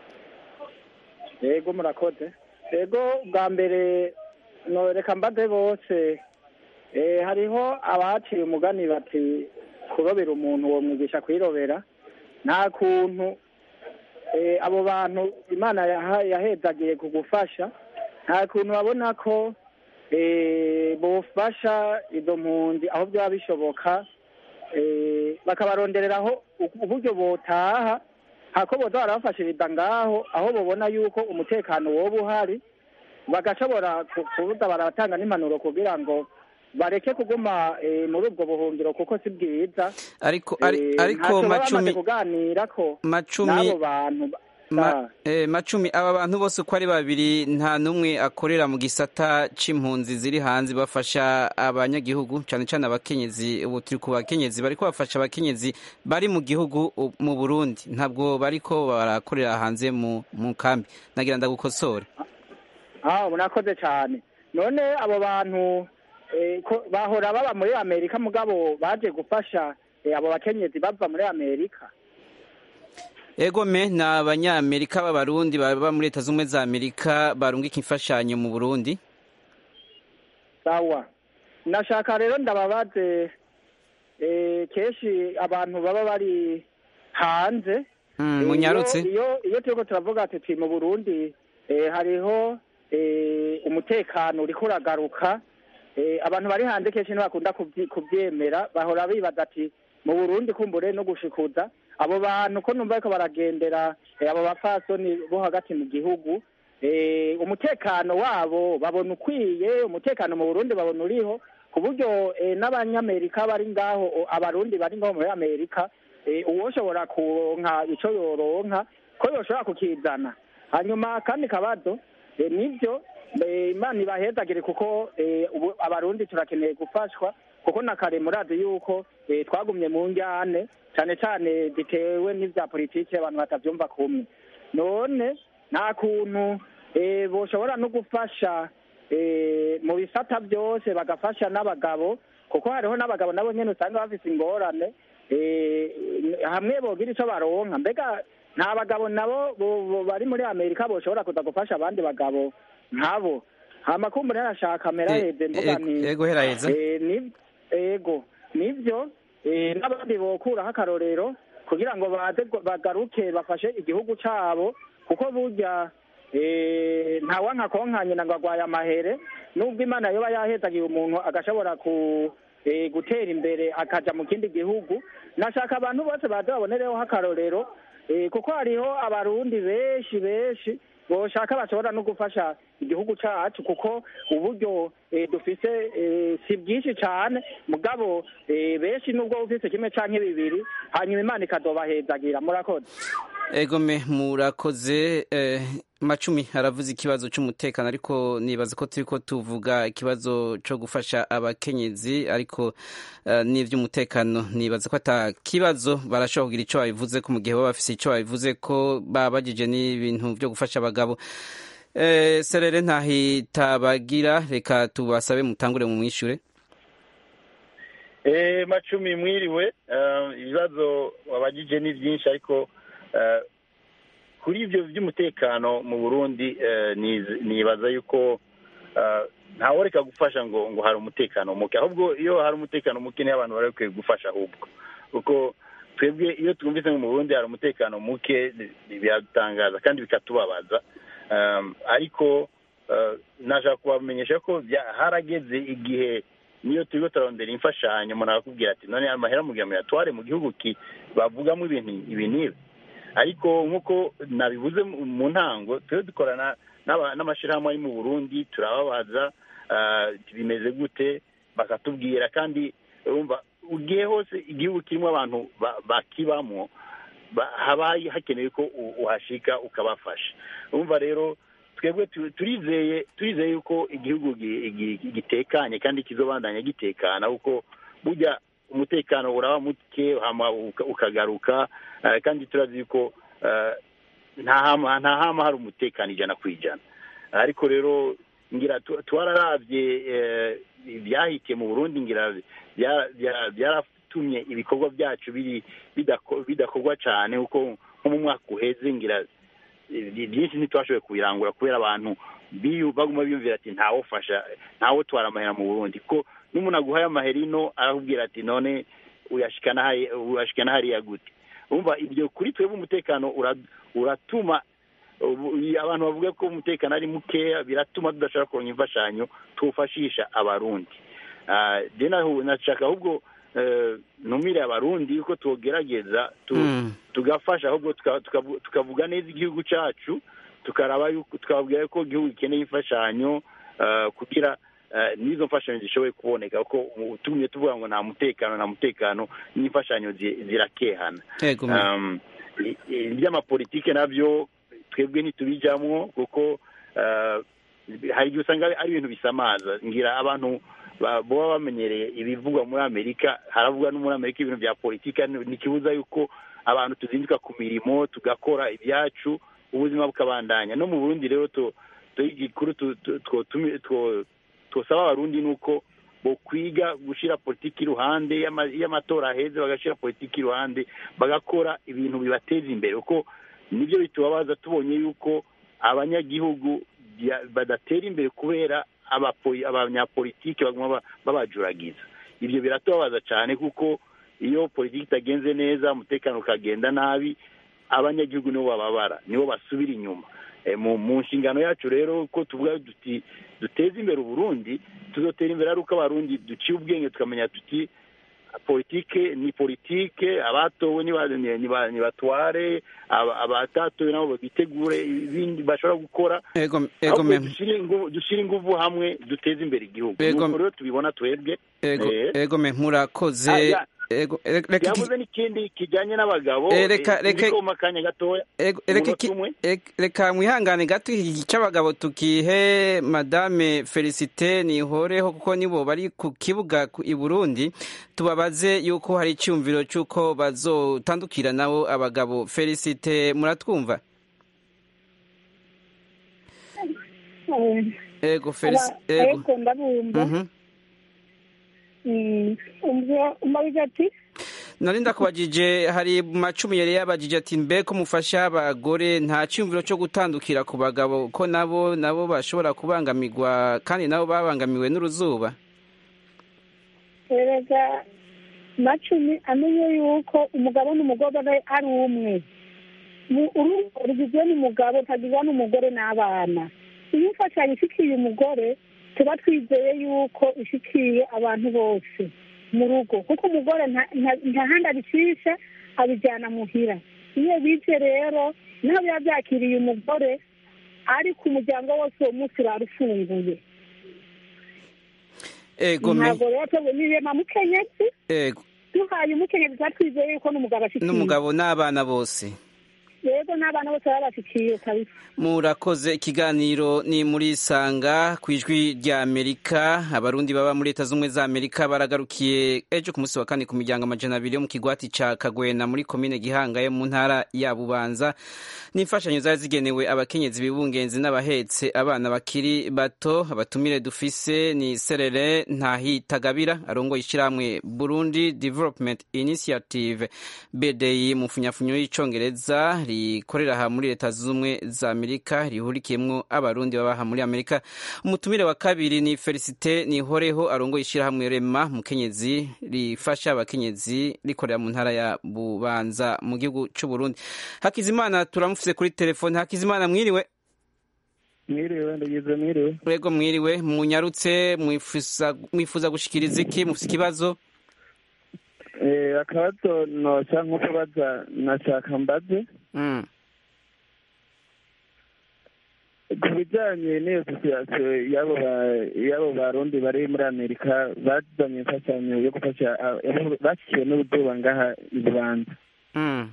yego murakoze yego bwa mbere no reka mbaze bose eh, hariho abaciye umugani bati kurobera umuntu uwo mwigisha kwirobera nta kuntu eh, abo bantu imana yaha- yahezagiye kugufasha nta kuntu babona ko eh, bofasha izo mpunzi aho byaba bishoboka eh, bakabarondereraho u- uburyo botaha hako boza barabafashiriza ngaho aho babona yuko umutekano woba uhari bagashobora ku- kuza baratanga n'impanuro kugira ngo bareke kuguma eh, muri ubwo buhungiro kuko si bwiza ariko ari- Eh, ariko ntacyo baba bamaze macumi kuganira ko macumi n'abo bantu ba- Ma, eh, macumi aba bantu bose uko ari babiri nta n'umwe akorera mu gisata c'impunzi ziri hanze bafasha abanyagihugu cyane cyane abakenyezi ubu turi ku bakenyezi bariko bafasha abakenyezi bari mu gihugu u- mu Burundi ntabwo bariko barakorera hanze mu mu kambi nagira ndagukosore ah murakoze cyane none abo bantu eh, ko bahora baba muri amerika mugabo baje gufasha eh, abo bakenyezi bava muri amerika Ego me ni abanyamerika b'abarundi baba muri leta z'ubumwe za Amerika barungika imfashanyo mu Burundi sawa nashaka rero ndababaze eh, kenshi abantu baba bari hanze Mm, Eh, munyarutse iyo iyo iyo turiko turavuga tuti mu burundi eh, hariho eh, umutekano uriko uragaruka eh, abantu bari hanze kenshi ntibakunda kubyi- kuvyemera bahora bibaza ati mu burundi kumbure no gushikuza abo bantu ko numva ariko baragendera eh, abo bapfasoni bo hagati mu gihugu eh, umutekano wabo babona ukwiye umutekano mu burundi babona uriho ku buryo eh, n'abanyamerika bari ngaho o- abarundi bari ngaho muri amerika eh, uwoshobora kuronka ico yoronka ko yoshobora kukizana hanyuma kandi kabazo eh, nivyo eh, imana ibahezagire kuko eh, ubu abarundi turakeneye gufashwa kuko na kare murazi yuko eh, twagumye mu njyane cane cane zitewe n'ivya politiki abantu batavyumva kumwe none nta kuntu eh, boshobora no gufasha eh, mu bisata byose bagafasha n'abagabo kuko hariho n'abagabo nabo nyene usanga bafise ingorane eh, hamwe bogira ico baronka mbega nta bagabo nabo bo- bo- bari muri amerika boshobora kuza gufasha abandi bagabo nkabo hama kumbure arashaka meraheze mvuga ego- nti ego heraheza. eh, ni- ego nivyo eh, n'abandi bokuraho akarorero kugira ngo baze gu- bagaruke bafashe igihugu cabo kuko burya eh, ntawanka konkanyina ngo agwaye amahere nubwo imana yoba yahezagiye umuntu agashobora ku eh, gutera imbere akaja mu kindi gihugu nashaka abantu bose baze babonereho akarorero eh, kuko hariho abarundi benshi benshi boshaka bashobora no gufasha igihugu cacu kuko uburyo eh, dufise eh, si bwinshi cane mugabo eh, benshi nubwo ufise kimwe canke bibiri hanyuma imana ikazobahezagira murakoze Ego me murakoze eh, macumi aravuze ikibazo cy'umutekano ariko nibaza ko turiko tuvuga ikibazo cyo gufasha abakenyezi ariko eh, n'ivy'umutekano nibaza ko ata kibazo barashobora kugira ico babivuze ko mu gihe baba bafise ico babivuze ko babajije n'ibintu byo gufasha abagabo eh, serere ntahitabagira reka tubasabe mutangure mu mwishure Eh, macumi mwiriwe eh, ibibazo wabagije ni byinshi ariko eh, kuri ibyo by'umutekano mu burundi eh, niz- nibaza yuko eh, ntaworeka gufasha ngo ngo hari umutekano muke ahubwo iyo hari umutekano muke niho abantu bari bakwiye gufasha ahubwo kuko twebwe iyo twumvise ngo mu burundi hari umutekano muke ni- biradutangaza kandi bikatubabaza Um, ariko uh, nashaka kubamenyesha ko bya- harageze igihe niyo turiko turarondera imfashanyo umuntu akakubwira ati none amahera mugira muyatware mu gihugu ki bavugamo ibintu ibi n'ibi ariko nk'uko nabivuze mu mu ntango tujye dukorana n'aba- n'amashyirahamwe ari mu burundi turababaza ah, bimeze gute bakatubwira kandi urumva ugiye hose igihugu kirimo abantu ba- bakibamo ba- haba hakenewe ko u- uhashika ukabafasha urumva rero twebwe tu- turizeye turizeye yuko igihugu gi- gi- gitekanye kandi kizobandanya gitekana kuko burya umutekano uraba muke hama uka- ukagaruka eh, kandi turazi yuko eh, nta hama nta hama hari umutekano ijana ku ijana ariko rero ngira tu- twararavye eh, ibyahitiye mu burundi ngira bya- bya- byaratumye ibikorwa byacu biri bidako- bidakorwa cyane kuko nko mu mwaka uheze ngira eh, byinshi ntitwashoboye kubirangura kubera abantu biyu- baguma biyumvira ati ntawufasha ntawutwara amahera mu burundi ko n'umuntu aguhaye amahera ino arakubwira ati none uyashikana hari- uyashikana hariya gute umva ibyo kuri twebwe umutekano ura- uratuma ubu- abantu bavuga ko umutekano ari mukeya biratuma tudashobora kuronka imfashanyo twufashisha abarundi Ah, je nahu- nashaka ahubwo eh, numire abarundi yuko tugerageza tu- Mm. tugafasha ahubwo tuka- tukavu- tukavuga neza igihugu cyacu tukaraba yuko tukababwira ko igihugu gikeneye imfashanyo ah, kugira ah, n'izo mfashanyo zishoboye kuboneka kuko tumye tuvuga ngo nta mutekano nta mutekano n'imfashanyo zi- zirakehana Yego, me- Um, i- i- iby'amapolitike nabyo twebwe ntitubijyamo kuko ah, hari igihe usanga ari ibintu bisamaza ngira abantu ba- baba bamenyereye ibivugwa muri amerika haravugwa no muri amerika ibintu bya politiki ntikibuza yuko abantu tuzinduka ku mirimo tugakora ibyacu ubuzima bukabandanya no mu burundi rero tu- tu- igikuru tu- tu- two- tumi- two- twosaba abarundi ni uko bokwiga gushyira politiki iruhande y'ama- y'amatora aheze bagashyira politiki iruhande bagakora ibintu bibateza imbere kuko nibyo bitubabaza tubonye yuko abanyagihugu bya- badatera imbere kubera abapo- abanyapolitiki baguma ba- babajuragiza ibyo biratubabaza cyane kuko iyo politiki itagenze neza umutekano ukagenda nabi abanyagihugu nibo bababara nibo basubira inyuma Eh, mu mu nshingano yacu rero ko tuvuga duti duteze imbere uburundi tuzotera imbere ari uko abarundi duciye ubwenge tukamenya tuti politike ni politike abatowe niba- ni- niba- nibatware aba- abatatowe nabo bitegure ibindi bashobora gukora Ego, ego ahubwo me- dushyire ingu- dushyire ingufu hamwe duteze imbere igihugu Ego- nuko rero tubibona twebwe ego, Eh. ego me murakoze Ah, ya. ego re- reka iki- yavuze n'ikindi kijyanye n'abagabo Eh, reka- eh, reka- ndiko mu kanya gatoya Ego, reka umunota iki- umwe. ek- reka mwihangane gato iki cy'abagabo tukihe madame felicite nihoreho kuko nibo bari ku kibuga ku- i burundi tubabaze yuko hari icyumviro cy'uko bazotandukira nabo abagabo felicite muratwumva Eh, ego felicite aba- ego ariko ndabumva Mhm. Mm, umva umbabiza ati nari ndakubajije hari macumi yari yabajije ati mbe ko mufasha abagore nta cyumviro cyo gutandukira ku bagabo ko nabo nabo bashobora kubangamirwa kandi nabo babangamiwe n'uruzuba erega macumi amenye yuko umugabo n'umugore ari- ari umwe Mu- urugo rugizwe n'umugabo ntagizwe n'umugore n'abana iyo imfashanyo ishikiye umugore tuba twizeye yuko ishikiye abantu bose mu rugo kuko umugore nta- nta- nta handi abicisha abijyana muhira iyo bije rero naho biba byakiriye umugore ariko umuryango wose uwo munsi urara ufunguye ego me ntabwo rero twebwe nirema mukenyezi ego duhaye umukenyezi tuba twizeye yuko n'umugabo ashikiye n'umugabo n'abana bose rero n'abana bose baba bashikiye kabisa murakoze ikiganiro ni muri sanga ku ijwi rya amerika abarundi baba muri leta z'ubumwe za amerika baragarukiye ejo ku munsi wa kane ku miryango amajana abiri yo mu kigwati ca kagwena muri komine gihanga yo mu ntara ya bubanza n'imfashanyo zari zigenewe abakenyezi bibungenzi n'abahetse abana bakiri bato abatumire dufise ni serere ntahitagabira arongoye ishyirahamwe burundi development initiative bdi mu funyafunyo y'icongereza rikorera aha muri leta zunze ubumwe za amerika rihurikiyemwo abarundi baba aha muri amerika umutumire wa kabiri ni felicite nihoreho arongoye ishyirahamwe rema mukenyezi rifasha abakenyezi rikorera mu ntara ya bubanza mu gihugu c'uburundi hakizimana turamufise kuri telefone hakizimana mwiriwe mwiriwe ndagize mwiriwe rego mwiriwe munyarutse mwifuza mwifuza gushikiriza iki mufise ikibazo Eh, akabazo noca nko kubaza nashaka mbaze Mm. ku bijyanye n'iyo sosiyete y'abo ba- y'abo barundi bari muri amerika bazanye imfashanyo yo gufasha ah, abo bashyikiwe n'uruzuba ngaha i bubanza Mm.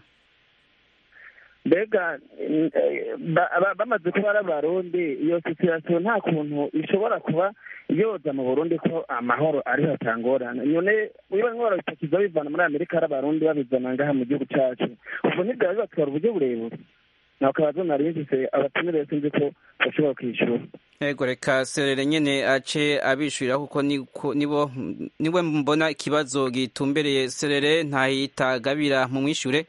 mbega mm, eh, ba- ba- bamaze kuba ari abarundi iyo sosiyete nta kuntu ishobora kuba yoza mu burundi ko amahoro ariho atangorana none niba nkora bipakiza bivana muri amerika ari abarundi babizana ngaha mu gihugu cyacu ubwo ntibyaba bibatwara uburyo burebure nawe akabazo nari mfise abatumire sinzi ko bashobora kwishyura Ego reka serere nyene ace abishurira kuko niko- nibo niwe mbona ikibazo gitumbereye serere ntahitagabira mu mwishure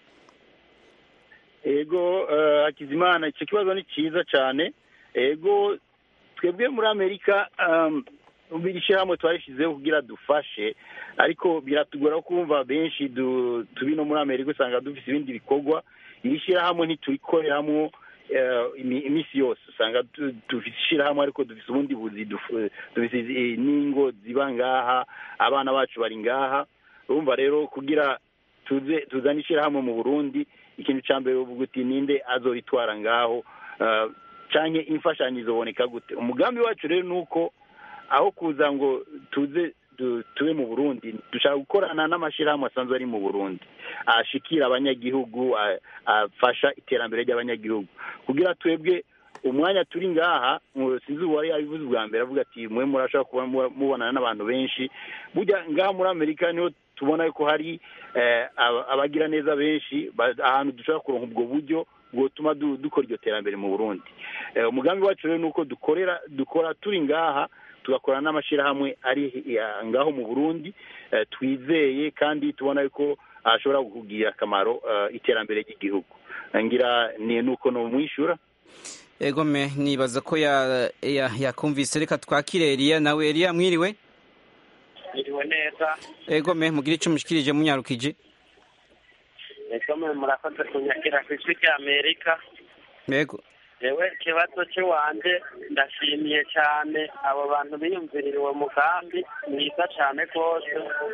ego eh, hakizimana icyo kibazo ni cyiza cyane ego twebwe muri amerika um, iri shyirahamwe twarishyizeho kugira dufashe ariko biratugora kumva benshi du- tubi no muri amerika usanga dufite ibindi bikorwa iri shyirahamwe ntiturikoreramo eh, imi- iminsi yose usanga tu- dufite ishyirahamwe ariko dufite ubundi buzi duf- dufite eh, n'ingo ziba ngaha abana bacu bari ngaha urumva rero kugira tuze tuzane ishyirahamwe mu burundi ikintu cya mbere uvuga uti ninde azoritwara ngaho uh, canke imfashanyo izoboneka gute umugambi wacu rero ni uko aho kuza ngo tuze du- tube mu burundi dushaka gukorana n'amashyirahamwe asanzwe ari mu burundi ashikira abanyagihugu a- afasha iterambere ry'abanyagihugu kugira twebwe umwanya turi ngaha ngo sinzi uwari yabivuze ubwa mbere avuga ati mwe murashobora kuba mu- mubonana n'abantu benshi burya ngaha muri amerika niho tubona ko hari eh, aba- abagira neza benshi ba- ahantu dushobora kuronka ubwo buryo bwotuma du- dukora iryo terambere mu burundi Eh, umugambi wacu rero ni uko dukorera dukora turi ngaha tugakorana n'amashyirahamwe ari ya- ngaho mu burundi eh, twizeye kandi tubona yuko ashobora kugira akamaro eh, iterambere ry'igihugu ngira ni nuko no mwishyura Ego me nibaza ko ya, ya, yakumvise reka twakire Eliya nawe Eliya mwiriwe Iriwe neza Ego me mugire ico mushikirije munyarukije ego mwe murakoze kunyakira ku ijwi rya amerika Ego yewe ikibazo cy'iwanje ndashimiye cyane abo bantu biyumvirira uwo mugambi mwiza cyane rwose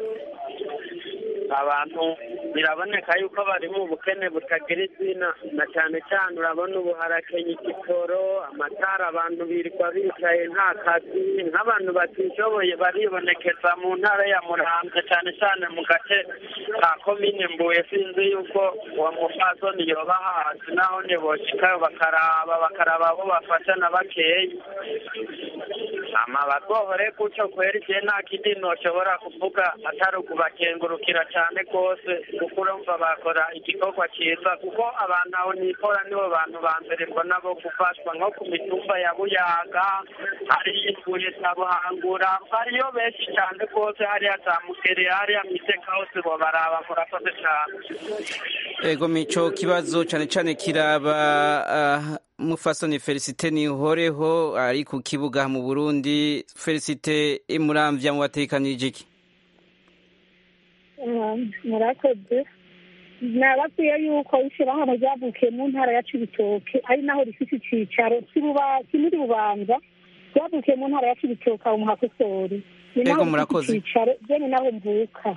abantu biraboneka yuko bari mu bukene butagira izina na cyane cyane urabona ubu harakenye igitoro amatara abantu birirwa bicaye nta kazi nk'abantu batishoboye baribonekeza mu ntara ya muramvya cyane cyane mu gace ka komine mbuye sinzi yuko uwo mupfasoni yoba hasi naho ntiboshikayo bakaraba bakaraba abo bafasha na bakeyi ama bagohore gutyo kwera igihe nta kindi noshobora kuvuga atari ukubakengurukira cyane rwose kuko urumva bakora igikorwa cyiza kuko abantu aho nikora nibo bantu ba mbere mbona bo gufashwa nko ku mitumba ya buyaga hariyo imbuye za buhangura hariyo benshi cyane rwose hariya za mugere hariya miteka hose bobaraba murakoze cyane Ego mico kibazo cane cane kiraba uh, mufasoni Felicite Nihoreho ari ku kibuga mu Burundi Felicite imuramvya mu batekanije iki Um, murakoze nababwiye yuko ishyirahamwe ryavukiye mu ntara ya cibitoke ari naho rifite icicaro kibuba kimuri bubanza ryavukiye mu ntara ya cibitoke aho muhakosori ni Ego, naho rifite murakoze. icicaro jene naho mvuka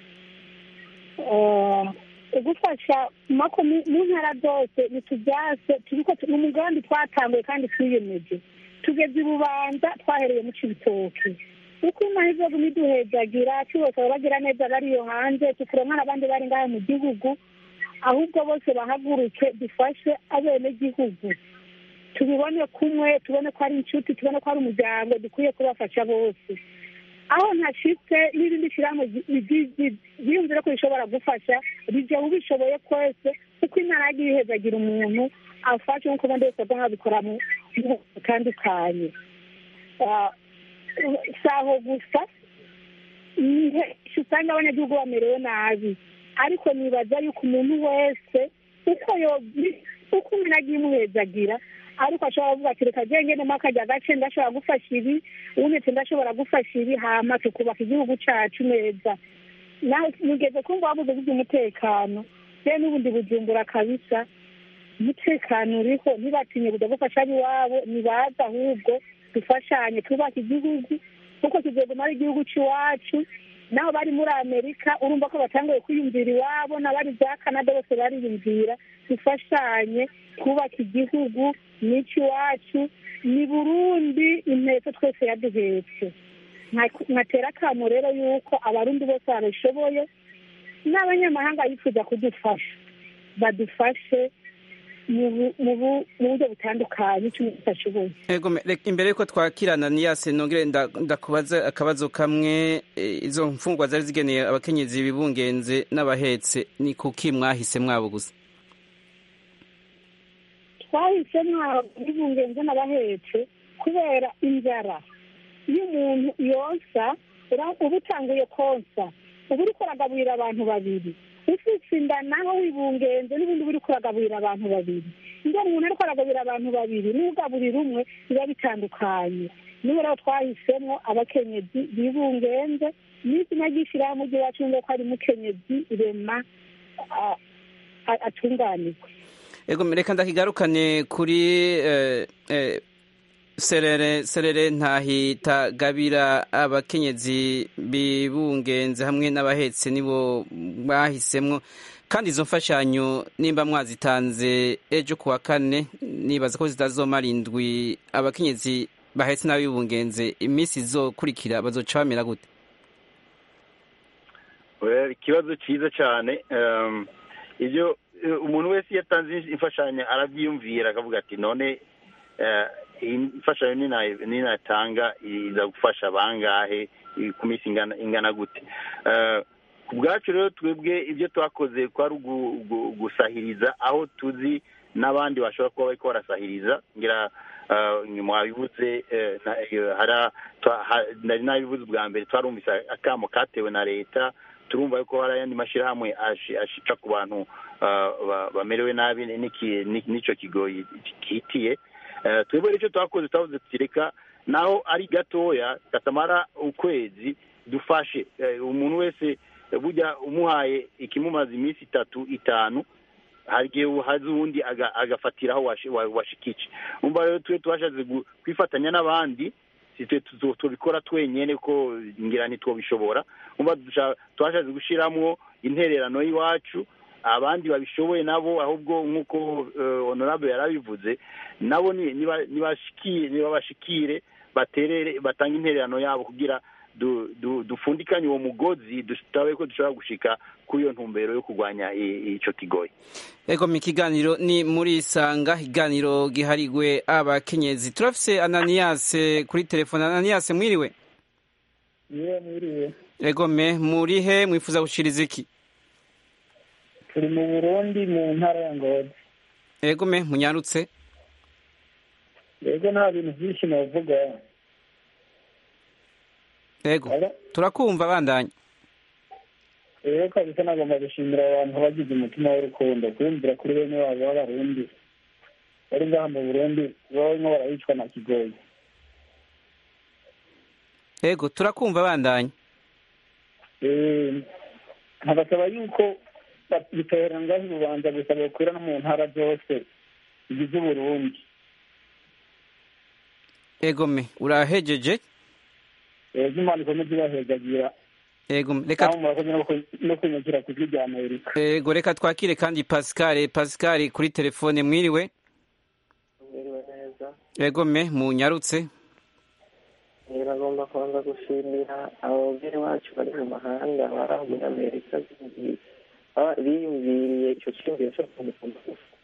Eh, gufasha mako mu mu ntara zose nitubyase turiko tu- ni umugambi twatanguye kandi twiyemeje tugeze i bubanza twahereye mu cibitoke uko imahirwe yo kumiduhezagira cyose bagira neza bariyo hanze tukuronka n'abandi bari ngaha mu gihugu ahubwo bose bahaguruke dufashe abenegihugu tubibone kumwe tubone ko ari inshuti tubone ko ari umuryango dukwiye kubafasha bose aho ntashitse n'irindi shyirahamwe ryiyumvire ko rishobora gufasha rijya ubishoboye kwese kuko imana yagiye ihezagira umuntu afashe nk'uko ubundi wese agomba bikora mu bihugu bitandukanye Ah, si aho gusa nihe usanga abanyagihugu bamerewe nabi ariko nibaza yuko umuntu wese uko yobi uko umuntu agiye imuhezagira ariko ashobora kuvuga ati reka genge nemo akajya agace ndashobora gufasha ibi ubundi ati ndashobora gufasha ibi hama tukubaka igihugu cacu neza nawe mugeze kumva wabuze by'umutekano rero n'ubundi bujumbura kabisa umutekano uriho ntibatinye kujya gufasha ab'iwabo nibaza ahubwo dufashanye twubake igihugu kuko kizoguma ari igihugu cy'iwacu naho bari muri amerika urumva ko batanguye kwiyumvira iwabo n'abari za canada bose bariyumvira dufashanye twubaka igihugu n'iki iwacu ni burundi inteko twese yaduhetse nkatera akamo rero yuko abarundi bose babishoboye n'abanyamahanga yifuza kudufasha badufashe mu buryo butandukanye icyo umuntu ashoboye imbere y'uko twakirana niyase nongere ndakubaza akabazo kamwe izo mfungwa zari zigeneye abakenyezi bibungenze n'abahetse ni kuki mwahise mwabo gusa twahise mwabo bibungenze n'abahetse kubera inzara iyo umuntu yonsa uba utanguye konsa uba uri kuragaburira abantu babiri ufite inda naho wibungenze n'ubundi uri kuragaburira abantu babiri iyo umuntu ari kuragaburira abantu babiri n'ugaburira umwe biba bitandukanye niba rero twahisemo abakenyezi bibungenze n'izina ry'ishyirahamwe ry'iwacu ngo ko ari mukenyezi rema atunganirwe ego reka ndakigarukane kuri serere serere ntahita gabira abakenyezi bibungenze hamwe n'abahetse nibo bahisemwo kandi izo mfashanyo nimba mwazitanze ejo ku wa kane nibaza ko zitazomara indwi abakenyezi bahetse n'abibungenze iminsi izokurikira bazoca bamera gute ikibazo cyiza cyane ibyo umuntu wese iyo atanze imfashanyo arabyiyumvira akavuga ati none imfashanyo ninatanga iza gufasha bangahe ku minsi ingana gute ku bwacu rero twebwe ibyo twakoze kwari gusahiriza aho tuzi n'abandi bashobora kuba bari barasahiriza ngira mwabibutse nari nabivuze ubwa mbere twarumvise akamo katewe na leta turumva yuko hari ayandi mashyirahamwe ashica ku bantu bamerewe nabi n'icyo kigo gihitiye twebwe icyo twakoze twavuze tureka naho ari gatoya katamara ukwezi dufashe umuntu wese bujya umuhaye ikimumaze iminsi itatu itanu hari igihe hazi uwundi agafatiraho washikice umva rero twe twashatse kwifatanya n'abandi tubikora twenyine ko ngira ntitwobishobora umva twashatse gushyiramo intererano y'iwacu abandi babishoboye nabo ahubwo nk'uko honorable yarabivuze nabo nibabashikire baterere batanga intererano yabo kugira dupfundikanye uwo mugozi tutabe ko dushobora gushika kuri iyo ntumbero yo kurwanya icyo kigoyi ego mu kiganiro ni muri isanga ikiganiro giharigwe abakenyezi turafise ananiyase kuri telefone ananiyase mwiriwe mwiriwe ego me muri he mwifuza gushiriza iki turi mu burundi mu ntara ya ngozi ego me munyarutse ego nta bintu byinshi navuga ego turakumva bandanya rero kabisa nagomba gushimira abantu bagize umutima w'urukundo kwiyumvira kuri bene wabo b'abarundi bari ngaha mu burundi barimo barayicwa na kigoyi ego turakumva bandanya nkabasaba yuko bitohera ngaho urubanza gusa bakwira no mu ntara zose zigize uburundi ego me urahejeje ego imana ikomeze ibahejagira ego reka no kunyakira ku rya amerika ego reka twakire kandi pascal pascal kuri telefone mwiriwe mwiriwe neza ego me munyarutse bagomba kubanza gushimira ababyeyi bacu bari mu mahanga bari muri amerika biyumviriye icyo cyiyumviro cyo kumukunda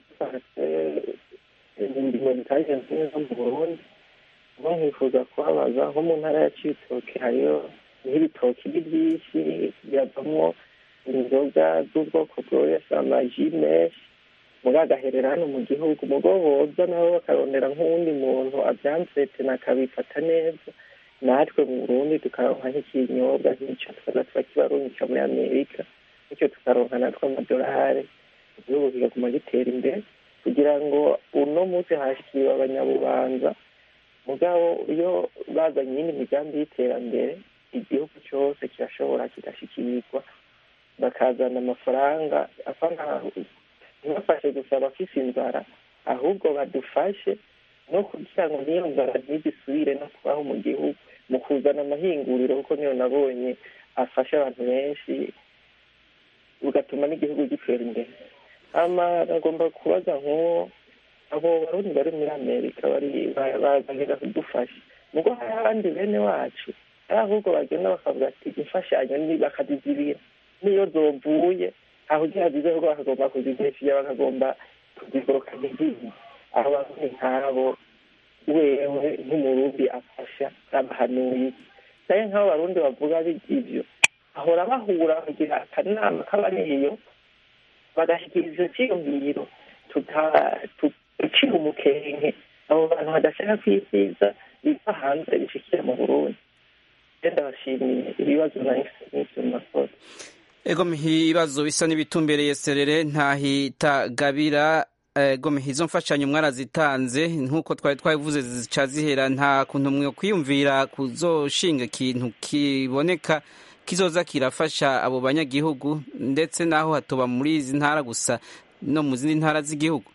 indimo zitagenze neza mu burundi ubwo nkifuza kubabaza nko mu ntara ya cibitoke hariyo nk'ibitoki ni byinshi biravamo inzoga z'ubwoko bwose amaji menshi muri agaherera hano mu gihugu mugo boza nabo bakarondera nk'uwundi muntu abyansetena akabifata neza natwe mu burundi tukaronka nk'ikinyobwa nk'icyo tukaza turakibarungika muri amerika bityo tukaronka natwe amadolari igihugu kigaguma gitera imbere kugira ngo uno munsi hashyikiriwe abanyabubanza mugabo iyo bazanye iyindi migambi y'iterambere igihugu cyose kirashobora kigashyikirirwa bakazana amafaranga ntibafashe gusa abafise inzara ahubwo badufashe no kugira ngo n'iyo nzara ntigisubire no kubaho mu gihugu mu kuzana amahinguriro kuko niyo nabonye afashe abantu benshi bigatuma n'igihugu gitera imbere hama bagomba kubaza nk'uwo abo barundi bari muri amerika bari ba- ba- bagenda kudufasha nubwo hari abandi bene wacu ari ahubwo bagenda bakavuga ati imfashanyo ni bakazizibira niyo zovuye aho ugira zizeho bakagomba kuzideshiya bakagomba kuzigorokanya izindi aho barundi nk'abo wewe nk'umurundi afasha abahanuye naye nk'abo barundi bavuga ibyo bahora bahura bagira akanama k'abariyo bagashyikiriza icyo cyiyumviro tucira umukenke abo bantu badashaka kwisiza biva hanze bishikira mu burundi genda bashimiye ibibazo nahise makosa ego ibibazo bisa n'ibitumbereye serere ntahitagabira ego izo mfashanyo mwarazitanze nk'uko twari twabivuze zica zihera nta kuntu mwe kwiyumvira kuzoshinga ikintu kiboneka kizoza kirafasha abo banyagihugu ndetse n'aho hatoba muri izi ntara gusa no mu zindi ntara z'igihugu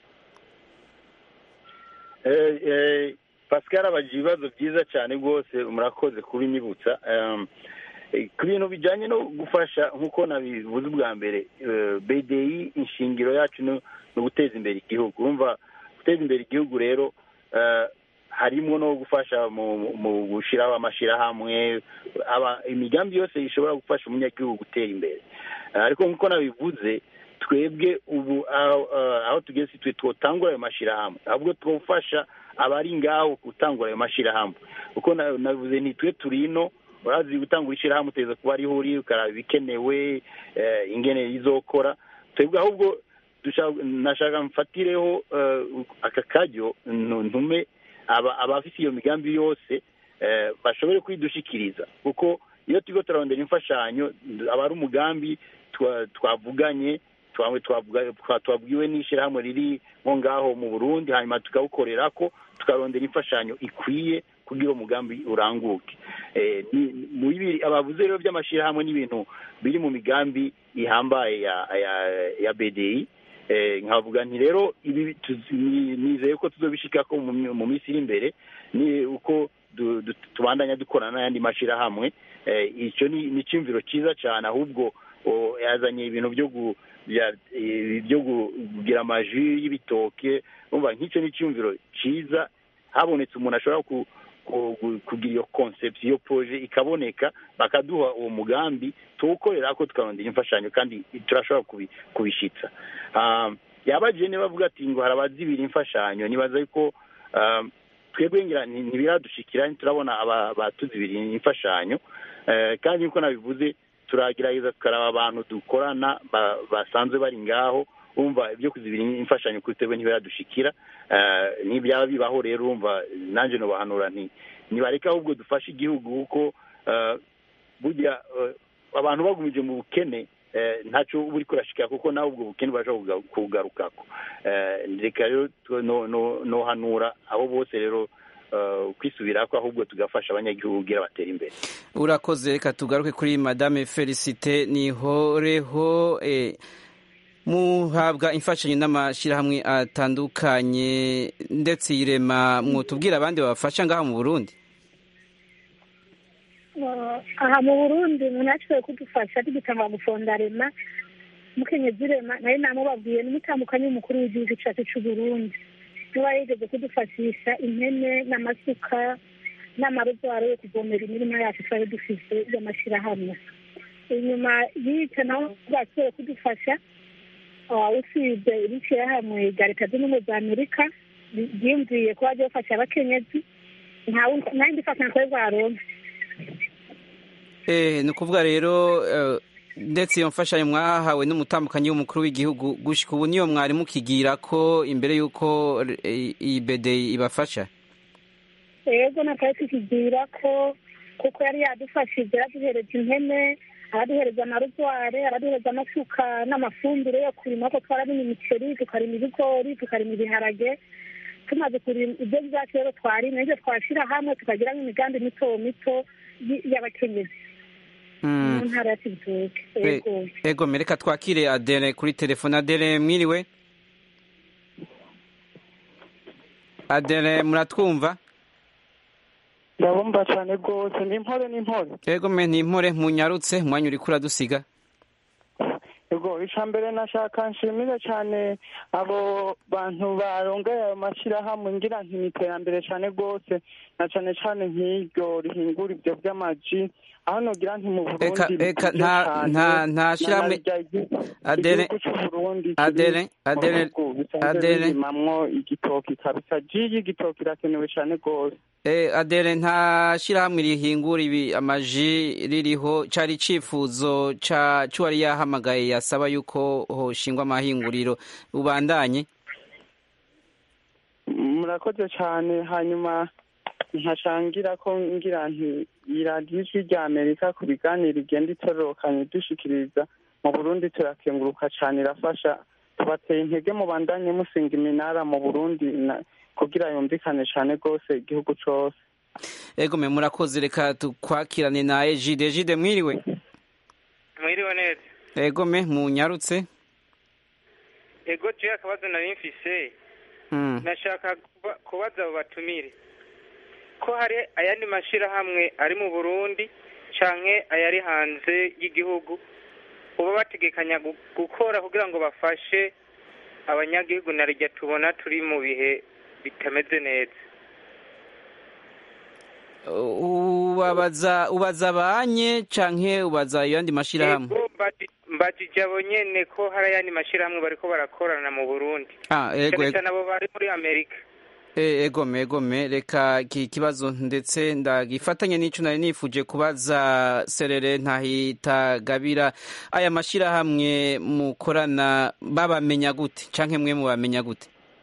pascal abagira ibibazo byiza cyane rwose murakoze kubinyibutsa ku bintu bijyanye no gufasha nk'uko nabivuze ubwa mbere bdi inshingiro yacu ni uguteza imbere igihugu urumva guteza imbere igihugu rero harimo no gufasha mu gushyiraho amashyirahamwe imigambi yose ishobora gufasha umunyagihugu gutera imbere ariko nk'uko nabivuze twebwe ubu aho tugeze twe twotangura ayo mashyirahamwe ahubwo twofasha abari ngaho gutangura ayo mashyirahamwe kuko nabivuze ntitwe turi ino urazi gutangura ishyirahamwe uteza kuba ariho uri ukaraba ibikenewe ingene izokora twebwe ahubwo nashaka mfatireho aka karyo ntume abafite iyo migambi yose bashobore kwidushikiriza kuko iyo turiho turarondera imfashanyo aba ari umugambi twavuganye twabwiwe n'ishyirahamwe riri nko ngaho mu burundi hanyuma tukawukorera ko tukarondera imfashanyo ikwiye kugira umugambi uranguke abavuze rero by'amashyirahamwe n'ibintu biri mu migambi ihambaye ya bdi nkavuga nti rero ibi nizeye ko tuzobishika ko mu minsi iri imbere ni uko tubandanya dukorana n'ayandi mashyirahamwe icyo ni icyumviro cyiza cyane ahubwo yazanye ibintu byo kugira amaji y'ibitoke nk'icyo ni icyumviro cyiza habonetse umuntu ashobora kugira iyo konsepti iyo poroje ikaboneka bakaduha uwo mugambi tuwukorera ko tukarondera imfashanyo kandi turashobora kubishyitsa yabagiye niba avuga ati ngo hari abazibira imfashanyo nibaza ko twebwe ngira ntibiradushikira turabona abatuzibira imfashanyo kandi nk'uko nabivuze turagerageza tukaraba abantu dukorana basanzwe bari ngaho wumva ibyo kuzibira imfashanyo kuri twebwe ntibiradushikira n'ibyaba bibaho rero wumva nanjye nubahanura nti nibareka ahubwo dufashe igihugu kuko burya abantu bagumije mu bukene ntacyo uba uri kurashikira kuko nawe ubwo bukene bashobora kubugarukako reka rero nohanura abo bose rero kwisubira ko ahubwo tugafasha abanyagihugu kugira batere imbere urakoze reka tugaruke kuri madame felicite nihoreho muhabwa imfashanyo n'amashyirahamwe atandukanye ndetse irema mwutubwira abandi babafasha ngaha mu burundi aha mu burundi umuntu yashoboye kudufasha tugitanga gufonda rema mukenyezi rema nayo namubabwiye n'umutandukanye w'umukuru w'igihugu cyacu cy'u burundi niba yigeze kudufashisha impene n'amasuka n'amarozwaro yo kuvomera imirima yacu twari dufite y'amashyirahamwe inyuma y'icyo nawe bwashoboye kudufasha usibye ishyirahamwe rya leta zunze ubumwe za amerika ryiyumviye kuba ryafasha abakenyezi nta yindi fashanyo twari bwaronke ni ukuvuga rero ndetse iyo mfashanyo mwahawe n'umutambukanyi w'umukuru w'igihugu gushyika ubu niyo mwari mukigira ko imbere y'uko iyi bede ibafasha yego natwe tukigira ko kuko yari yadufashije yaraduhereje impene araduhereza amarozware araduhereza amasuka n'amafumbire yo kurima ko twararima imiceri tukarima ibigori tukarima ibiharage tumaze kurima ibyo byacu rero twarima ibyo twashyira hamwe tukagira nk'imigambi mito mito y'abakenyezi mu ntara ya kibitoke ego mereka twakire adere kuri telefone adere mwiriwe adere muratwumva ndabumva cyane rwose ni impore ni impore yego me ni impore munyarutse umwanya uriko uradusiga yego icya mbere nashaka nshimire cyane abo bantu barongera ayo mashyirahamwe ngira nti ni iterambere cyane rwose na cyane cyane nk'iryo rihingura ibyo by'amaji aho nogira nti mu eka burundi eka bikunzwe nta cyane, nta nta na shyirahamwe naryo igihugu adere igihugu cy'uburundi adere adere adere birimamwo igitoki kabisa ji y'igitoki irakenewe cyane rwose Eh, adere nta shyirahamwe rihingura ibi amaji ririho cari icifuzo ca c'uwari yahamagaye yasaba yuko hoshingwa amahinguriro ubandanye murakoze cyane hanyuma nkacangira ko ngira nti iradiyo ijwi rya amerika ku biganiro igenda itororokanye dushikiriza mu burundi turakenguruka cyane irafasha tubateye intege mu bandanye musinga iminara mu burundi na- kugira yumvikane cyane rwose igihugu cose ego me murakoze reka tukwakirane na ejide ejide mwiriwe mwiriwe neza ego me munyarutse ego jewe akabazo nari mfise Mm. nashaka kuba- kubaza abo batumire ko hari ayandi mashirahamwe ari mu burundi canke ayari hanze y'igihugu uba bategekanya gu- gukora kugira ngo bafashe abanyagihugu na rya tubona turi mu bihe bitameze neza ubabaza ubaza banye canke ubaza ayandi mashirahamwe Ego, mbaji- mbajije abo nyene ko hari ayandi mashirahamwe bariko barakorana mu burundi ah ego cane ego cane abo bari muri amerika Eh, egome egome reka iki kibazo ndetse ndagifatanye n'ico nari nifuje kubaza serere ntahitagabira aya mashirahamwe mukorana babamenya gute canke mwe mubamenya gute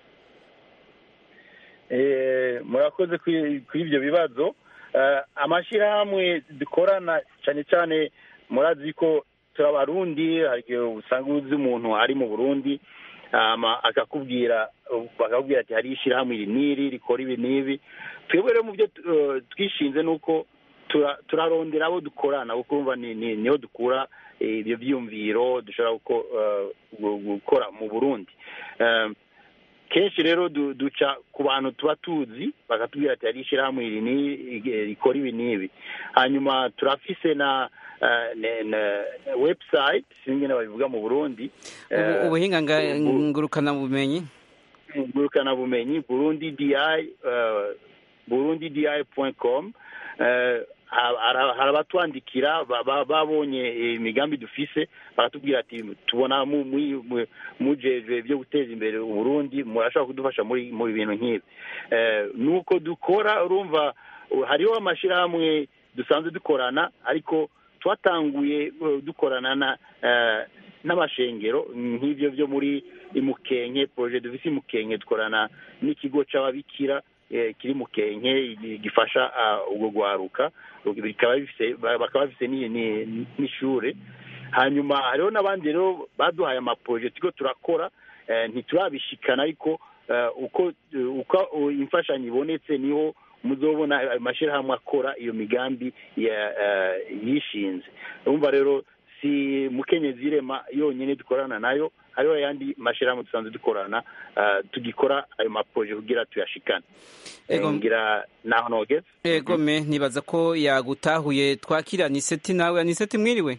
Eh, murakoze kuri kuri ibyo bibazo Eh, amashyirahamwe dukorana cyane cyane murazi ko turi abarundi hari igihe usanga uzi umuntu ari mu burundi hama akakubwira bakakubwira ati hari ishyirahamwe iri n'iri rikora ibi n'ibi twebwe rero mu byo eh, twishinze ni uko tura- turarondera abo dukorana kuko urumva ni- ni- niho dukura eh, ibyo byiyumviro dushobora guko- eh, gu- gukora mu burundi Eh, kenshi rero du- duca ku bantu tuba tuzi bakatubwira ati hari ishyirahamwe iri ni- rikora ibi n'ibi hanyuma turafise na eh, ne- ne- website sinzi ingene babivuga mu burundi Ubu- ubuhinga nga- ngurukana bumenyi ngurukana bumenyi burundi di burundi di com hari abatwandikira ba- ba- babonye imigambi dufise baratubwira ati tubona mu- mu- mu- mujejwe byo guteza imbere uburundi murashobora kudufasha muri mu bintu nk'ibi Eh, nuko dukora urumva uh, hariho amashyirahamwe dusanzwe dukorana ariko twatanguye uh, dukorana na eh, n'amashengero nk'ibyo byo muri imukenke projet dufise imukenke dukorana n'ikigo c'ababikira eh, kiri mukenke gi- gifasha ah, ubwo gwaruka bikaba bifise ba- bakaba bafise ni- ni- n'ishure hanyuma hariho n'abandi rero baduhaye amaproje turiko turakora eh, ntiturabishikana ariko eh, uko uko imfashanyo ibonetse niho muzobona ayo mashyirahamwe akora iyo migambi ya- eh, yishinze urumva rero si mukenyezi irema yonyine dukorana nayo hariho ayandi mashyirahamwe dusanzwe dukorana eh, tugikora ayo maproje kugira tuyashikane Ego. Eh, ngira naho nogeze egome nibaza ko yagutahuye twakira aniseti nawe aniseti mwiriwe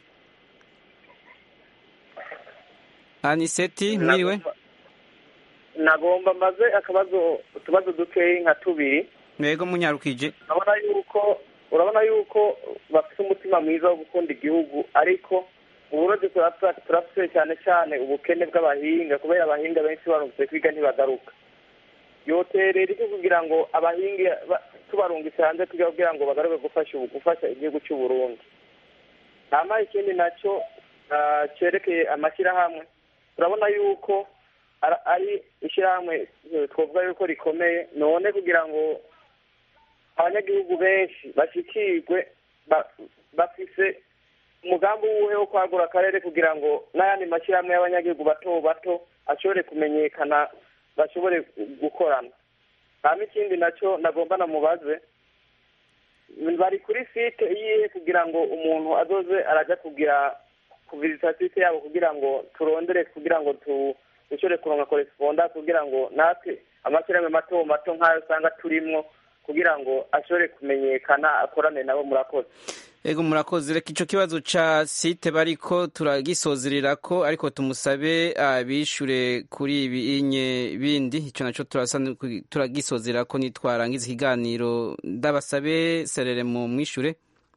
aniseti mwiriwe nagomba maze akabazo utubazo dukeyi nka tubiri mwego munyarukije urabona yuko urabona yuko bafite umutima mwiza wo gukunda igihugu ariko uburozi turafite turafite cyane cyane ubukene bw'abahinga kubera abahinga benshi barungitse kwiga ntibagaruka yoterera iki kugira ngo abahinga ba- tubarungitse hanze tujya kugira ngo bagaruke gufasha ubu- gufasha igihugu cy'u Burundi hama ikindi nacyo ah, cyerekeye amashyirahamwe turabona yuko ara- ari ishyirahamwe eh, twavuga yuko rikomeye none kugira ngo abanyagihugu benshi bashyikirwe ba- bafise umugambi wuhe wo kwagura akarere kugira ngo n'ayandi mashyirahamwe y'abanyagihugu bato bato ashobore kumenyekana bashobore gukorana hama ikindi nacyo nagomba namubaze bari kuri site yihe kugira ngo umuntu azoze arajya kugira kuvizita site yabo kugira ngo turondere kugira ngo tu dushobore kuronka koresponda kugira ngo natwe amashyirahamwe mato mato nk'ayo usanga turimwo kugira ngo ashobore kumenyekana akorane nabo murakoze ego murakoze reka icyo kibazo ca site bariko turagisozerera ko ariko tumusabe abishure kuri ibi inye bindi ico naco turasa turagisozerera ko nitwarangiza ikiganiro ndabasabe serere mu mwishure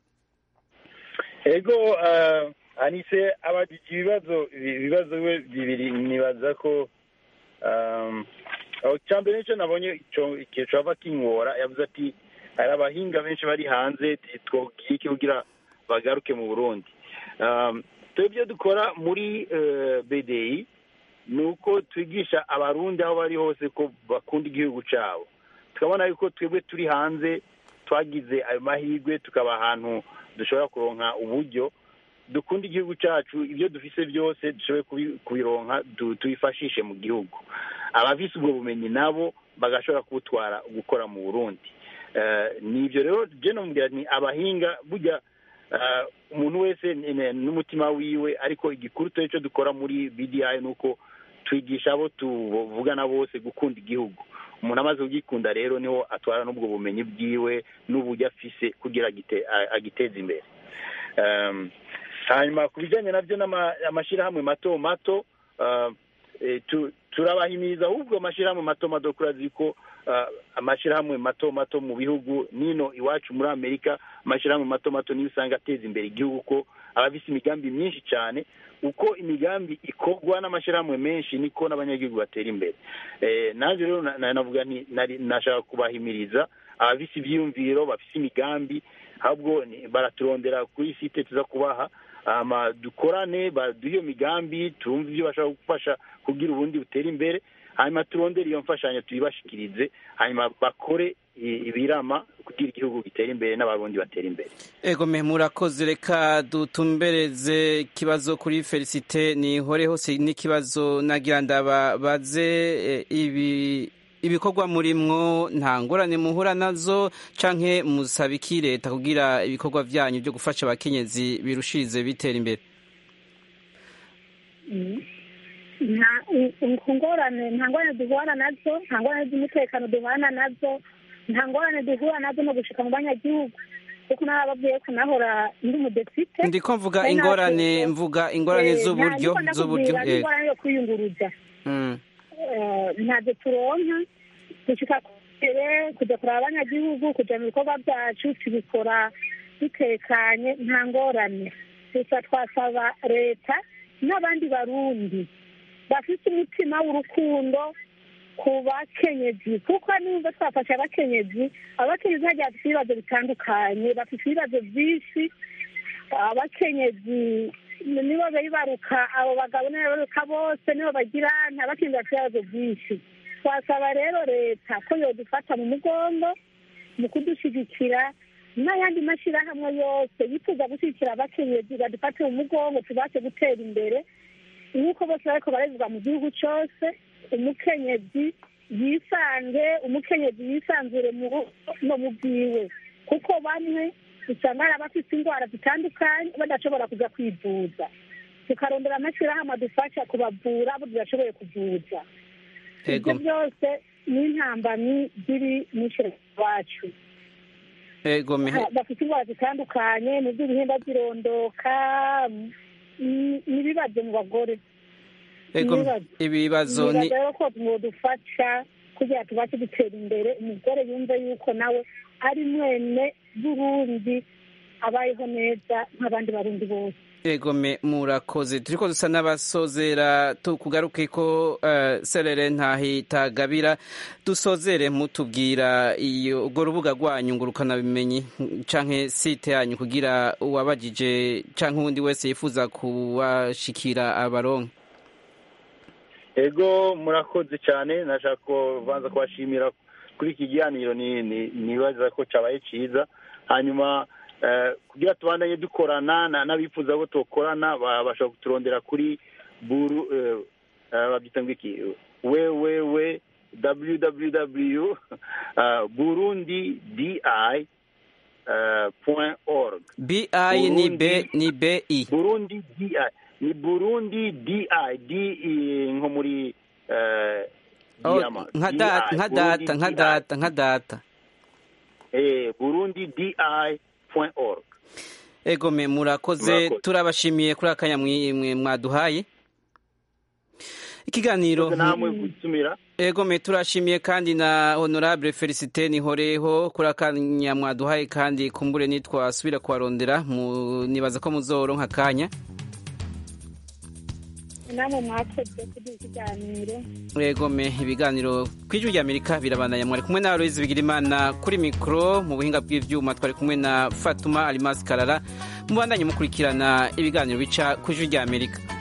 ego uh, anise abajije ibibazo ibibazo we bibiri nibaza ko um, cya mbere nicyo nabonye ikintu cava kinkora yavuze ati hari abahinga benshi bari hanze twogiye iki kugira bagaruke mu burundi twebwe dukora muri bdi ni uko twigisha abarundi aho bari hose ko bakunda igihugu cyabo tukabona yuko twebwe turi hanze twagize ayo mahirwe tukaba ahantu dushobora kuronka uburyo dukunda igihugu cyacu ibyo dufise byose dushoboye kubironka tubifashishe mu gihugu abafise ubwo bumenyi nabo bagashobora kubutwara gukora mu burundi ni ibyo rero jeno mubwira ni abahinga burya umuntu wese n'umutima wiwe ariko igikuru turi cyo dukora muri bdi ni uko twigisha abo tuvugana bose gukunda igihugu umuntu amaze kugikunda rero niho atwara n'ubwo bumenyi bwiwe n'uburyo afise kugira agiteze imbere hanyuma ku bijyanye nabyo n'amashyirahamwe mato mato turabahimiriza ahubwo amashyirahamwe mato mato kurazi ko amashyirahamwe mato mato mu bihugu nino iwacu muri amerika amashyirahamwe mato mato niyo usanga ateza imbere igihugu ko aba afite imigambi myinshi cyane uko imigambi ikorwa n'amashyirahamwe menshi niko n'abanyagihugu batera imbere nanjye rero navuga nashaka kubahimiriza abafite ibyiyumviro bafite imigambi ahubwo baraturondera kuri site tuza kubaha dukorane baduhe iyo migambi turumve ibyo bashobora gufasha kugira ubundi butere imbere hanyuma turondere iyo mfashanyo tuyibashikirize hanyuma bakore ibirama kugira igihugu gitere imbere n'abarundi batera imbere ego me murakoze reka dutumbereze ikibazo kuri felicite nihore hose n'ikibazo nagira ndababaze ibi ibikorwa murimwo nta ngorane muhura nazo canke musaba iki leta kugira ibikorwa vyanyu byo gufasha abakenyezi birushirize bitera imbere nta ngorane nta ngorane duhura nazo nta ngorane z'umutekano duhana nazo nta ngorane duhura nazo no gushika mu banyagihugu kuko narababwiye ko nahora ndi umudepite ndiko mvuga ingorane mvuga ingorane z'uburyo z'uburyo ingorane yo kwiyunguruza ntabyo turonka dushika kure kujya kureba abanyagihugu kujya mu bikorwa byacu tubikora dutekanye nta ngorane gusa twasaba leta n'abandi barundi bafite umutima w'urukundo ku bakenyezi kuko niba twafashe abakenyezi abakenyezi hagiye bafite ibibazo bitandukanye bafite ibibazo byinshi abakenyezi nibo bibaruka abo bagabo nibaruka bose nibo bagira nta bakenyezi bafite ibibazo byinshi twasaba rero leta ko yodufata mu mugongo mu kudushyigikira n'ayandi mashyirahamwe yose yifuza gushyigikira abakenyezi badufate mu mugongo tubashe gutera imbere nk'uko bose bariko barezwa mu gihugu cyose umukenyezi yisange umukenyezi yisanzure mu rugo no mu bwiwe kuko bamwe usanga hari abafite indwara zitandukanye badashobora kujya kwivuza tukarondera amashyirahamwe adufasha kubavura abo tudashoboye kuvuza ibyo byose ni intambamyi ziri mu ishyirahamwe iwacu bafite indwara zitandukanye mu by'ibihimba by'irondoka n'ibibazo mu bagore ibibazo ni rero ko dufasha kugira tubashe gutera imbere umugore yumve yuko nawe ari mwene burundi abayeho neza nk'abandi barundi bose egome murakoze turiko dusa n'abasozera tukugaruke ko uh, serere ntahitagabira dusozere mutubwira iyo urwo rubuga rwanyu ngurukana bimenyi canke site yanyu kugira uwabajije canke uwundi wese yifuza kubashikira abaronka ego murakoze cyane nashaka kubanza kubashimira kuri iki kiganiro nibaza ko cyabaye cyiza hanyuma kugira tubandanye dukorana n'abifuza ko tukorana bashobora kuturondera kuri buru babyita ngo iki wewewe www burundi di point org bi ni b ni b i burundi di ni burundi di di nko muri nka data nka data nka data nka data eh, burundi di org egome murakoze Murakoze. turabashimiye kuri akanya mwi- mwe mwaduhaye ikiganiro namwe gusumira egome turashimiye kandi na honorable felicite nihoreho kuri akanya mwaduhaye kandi kumbure nitwasubira kubarondera mu- nibaza ko muzoronka akanya namwe mwakoze kuri iki kiganiro egome ibiganiro ku ijwi rya amerika birabandanya mwari kumwe na aloyizi bigirimana kuri mikoro mu buhinga bw'ivyuma twari kumwe na fatuma alimasi karara mubandanye mukurikirana ibiganiro bica ku ijwi rya amerika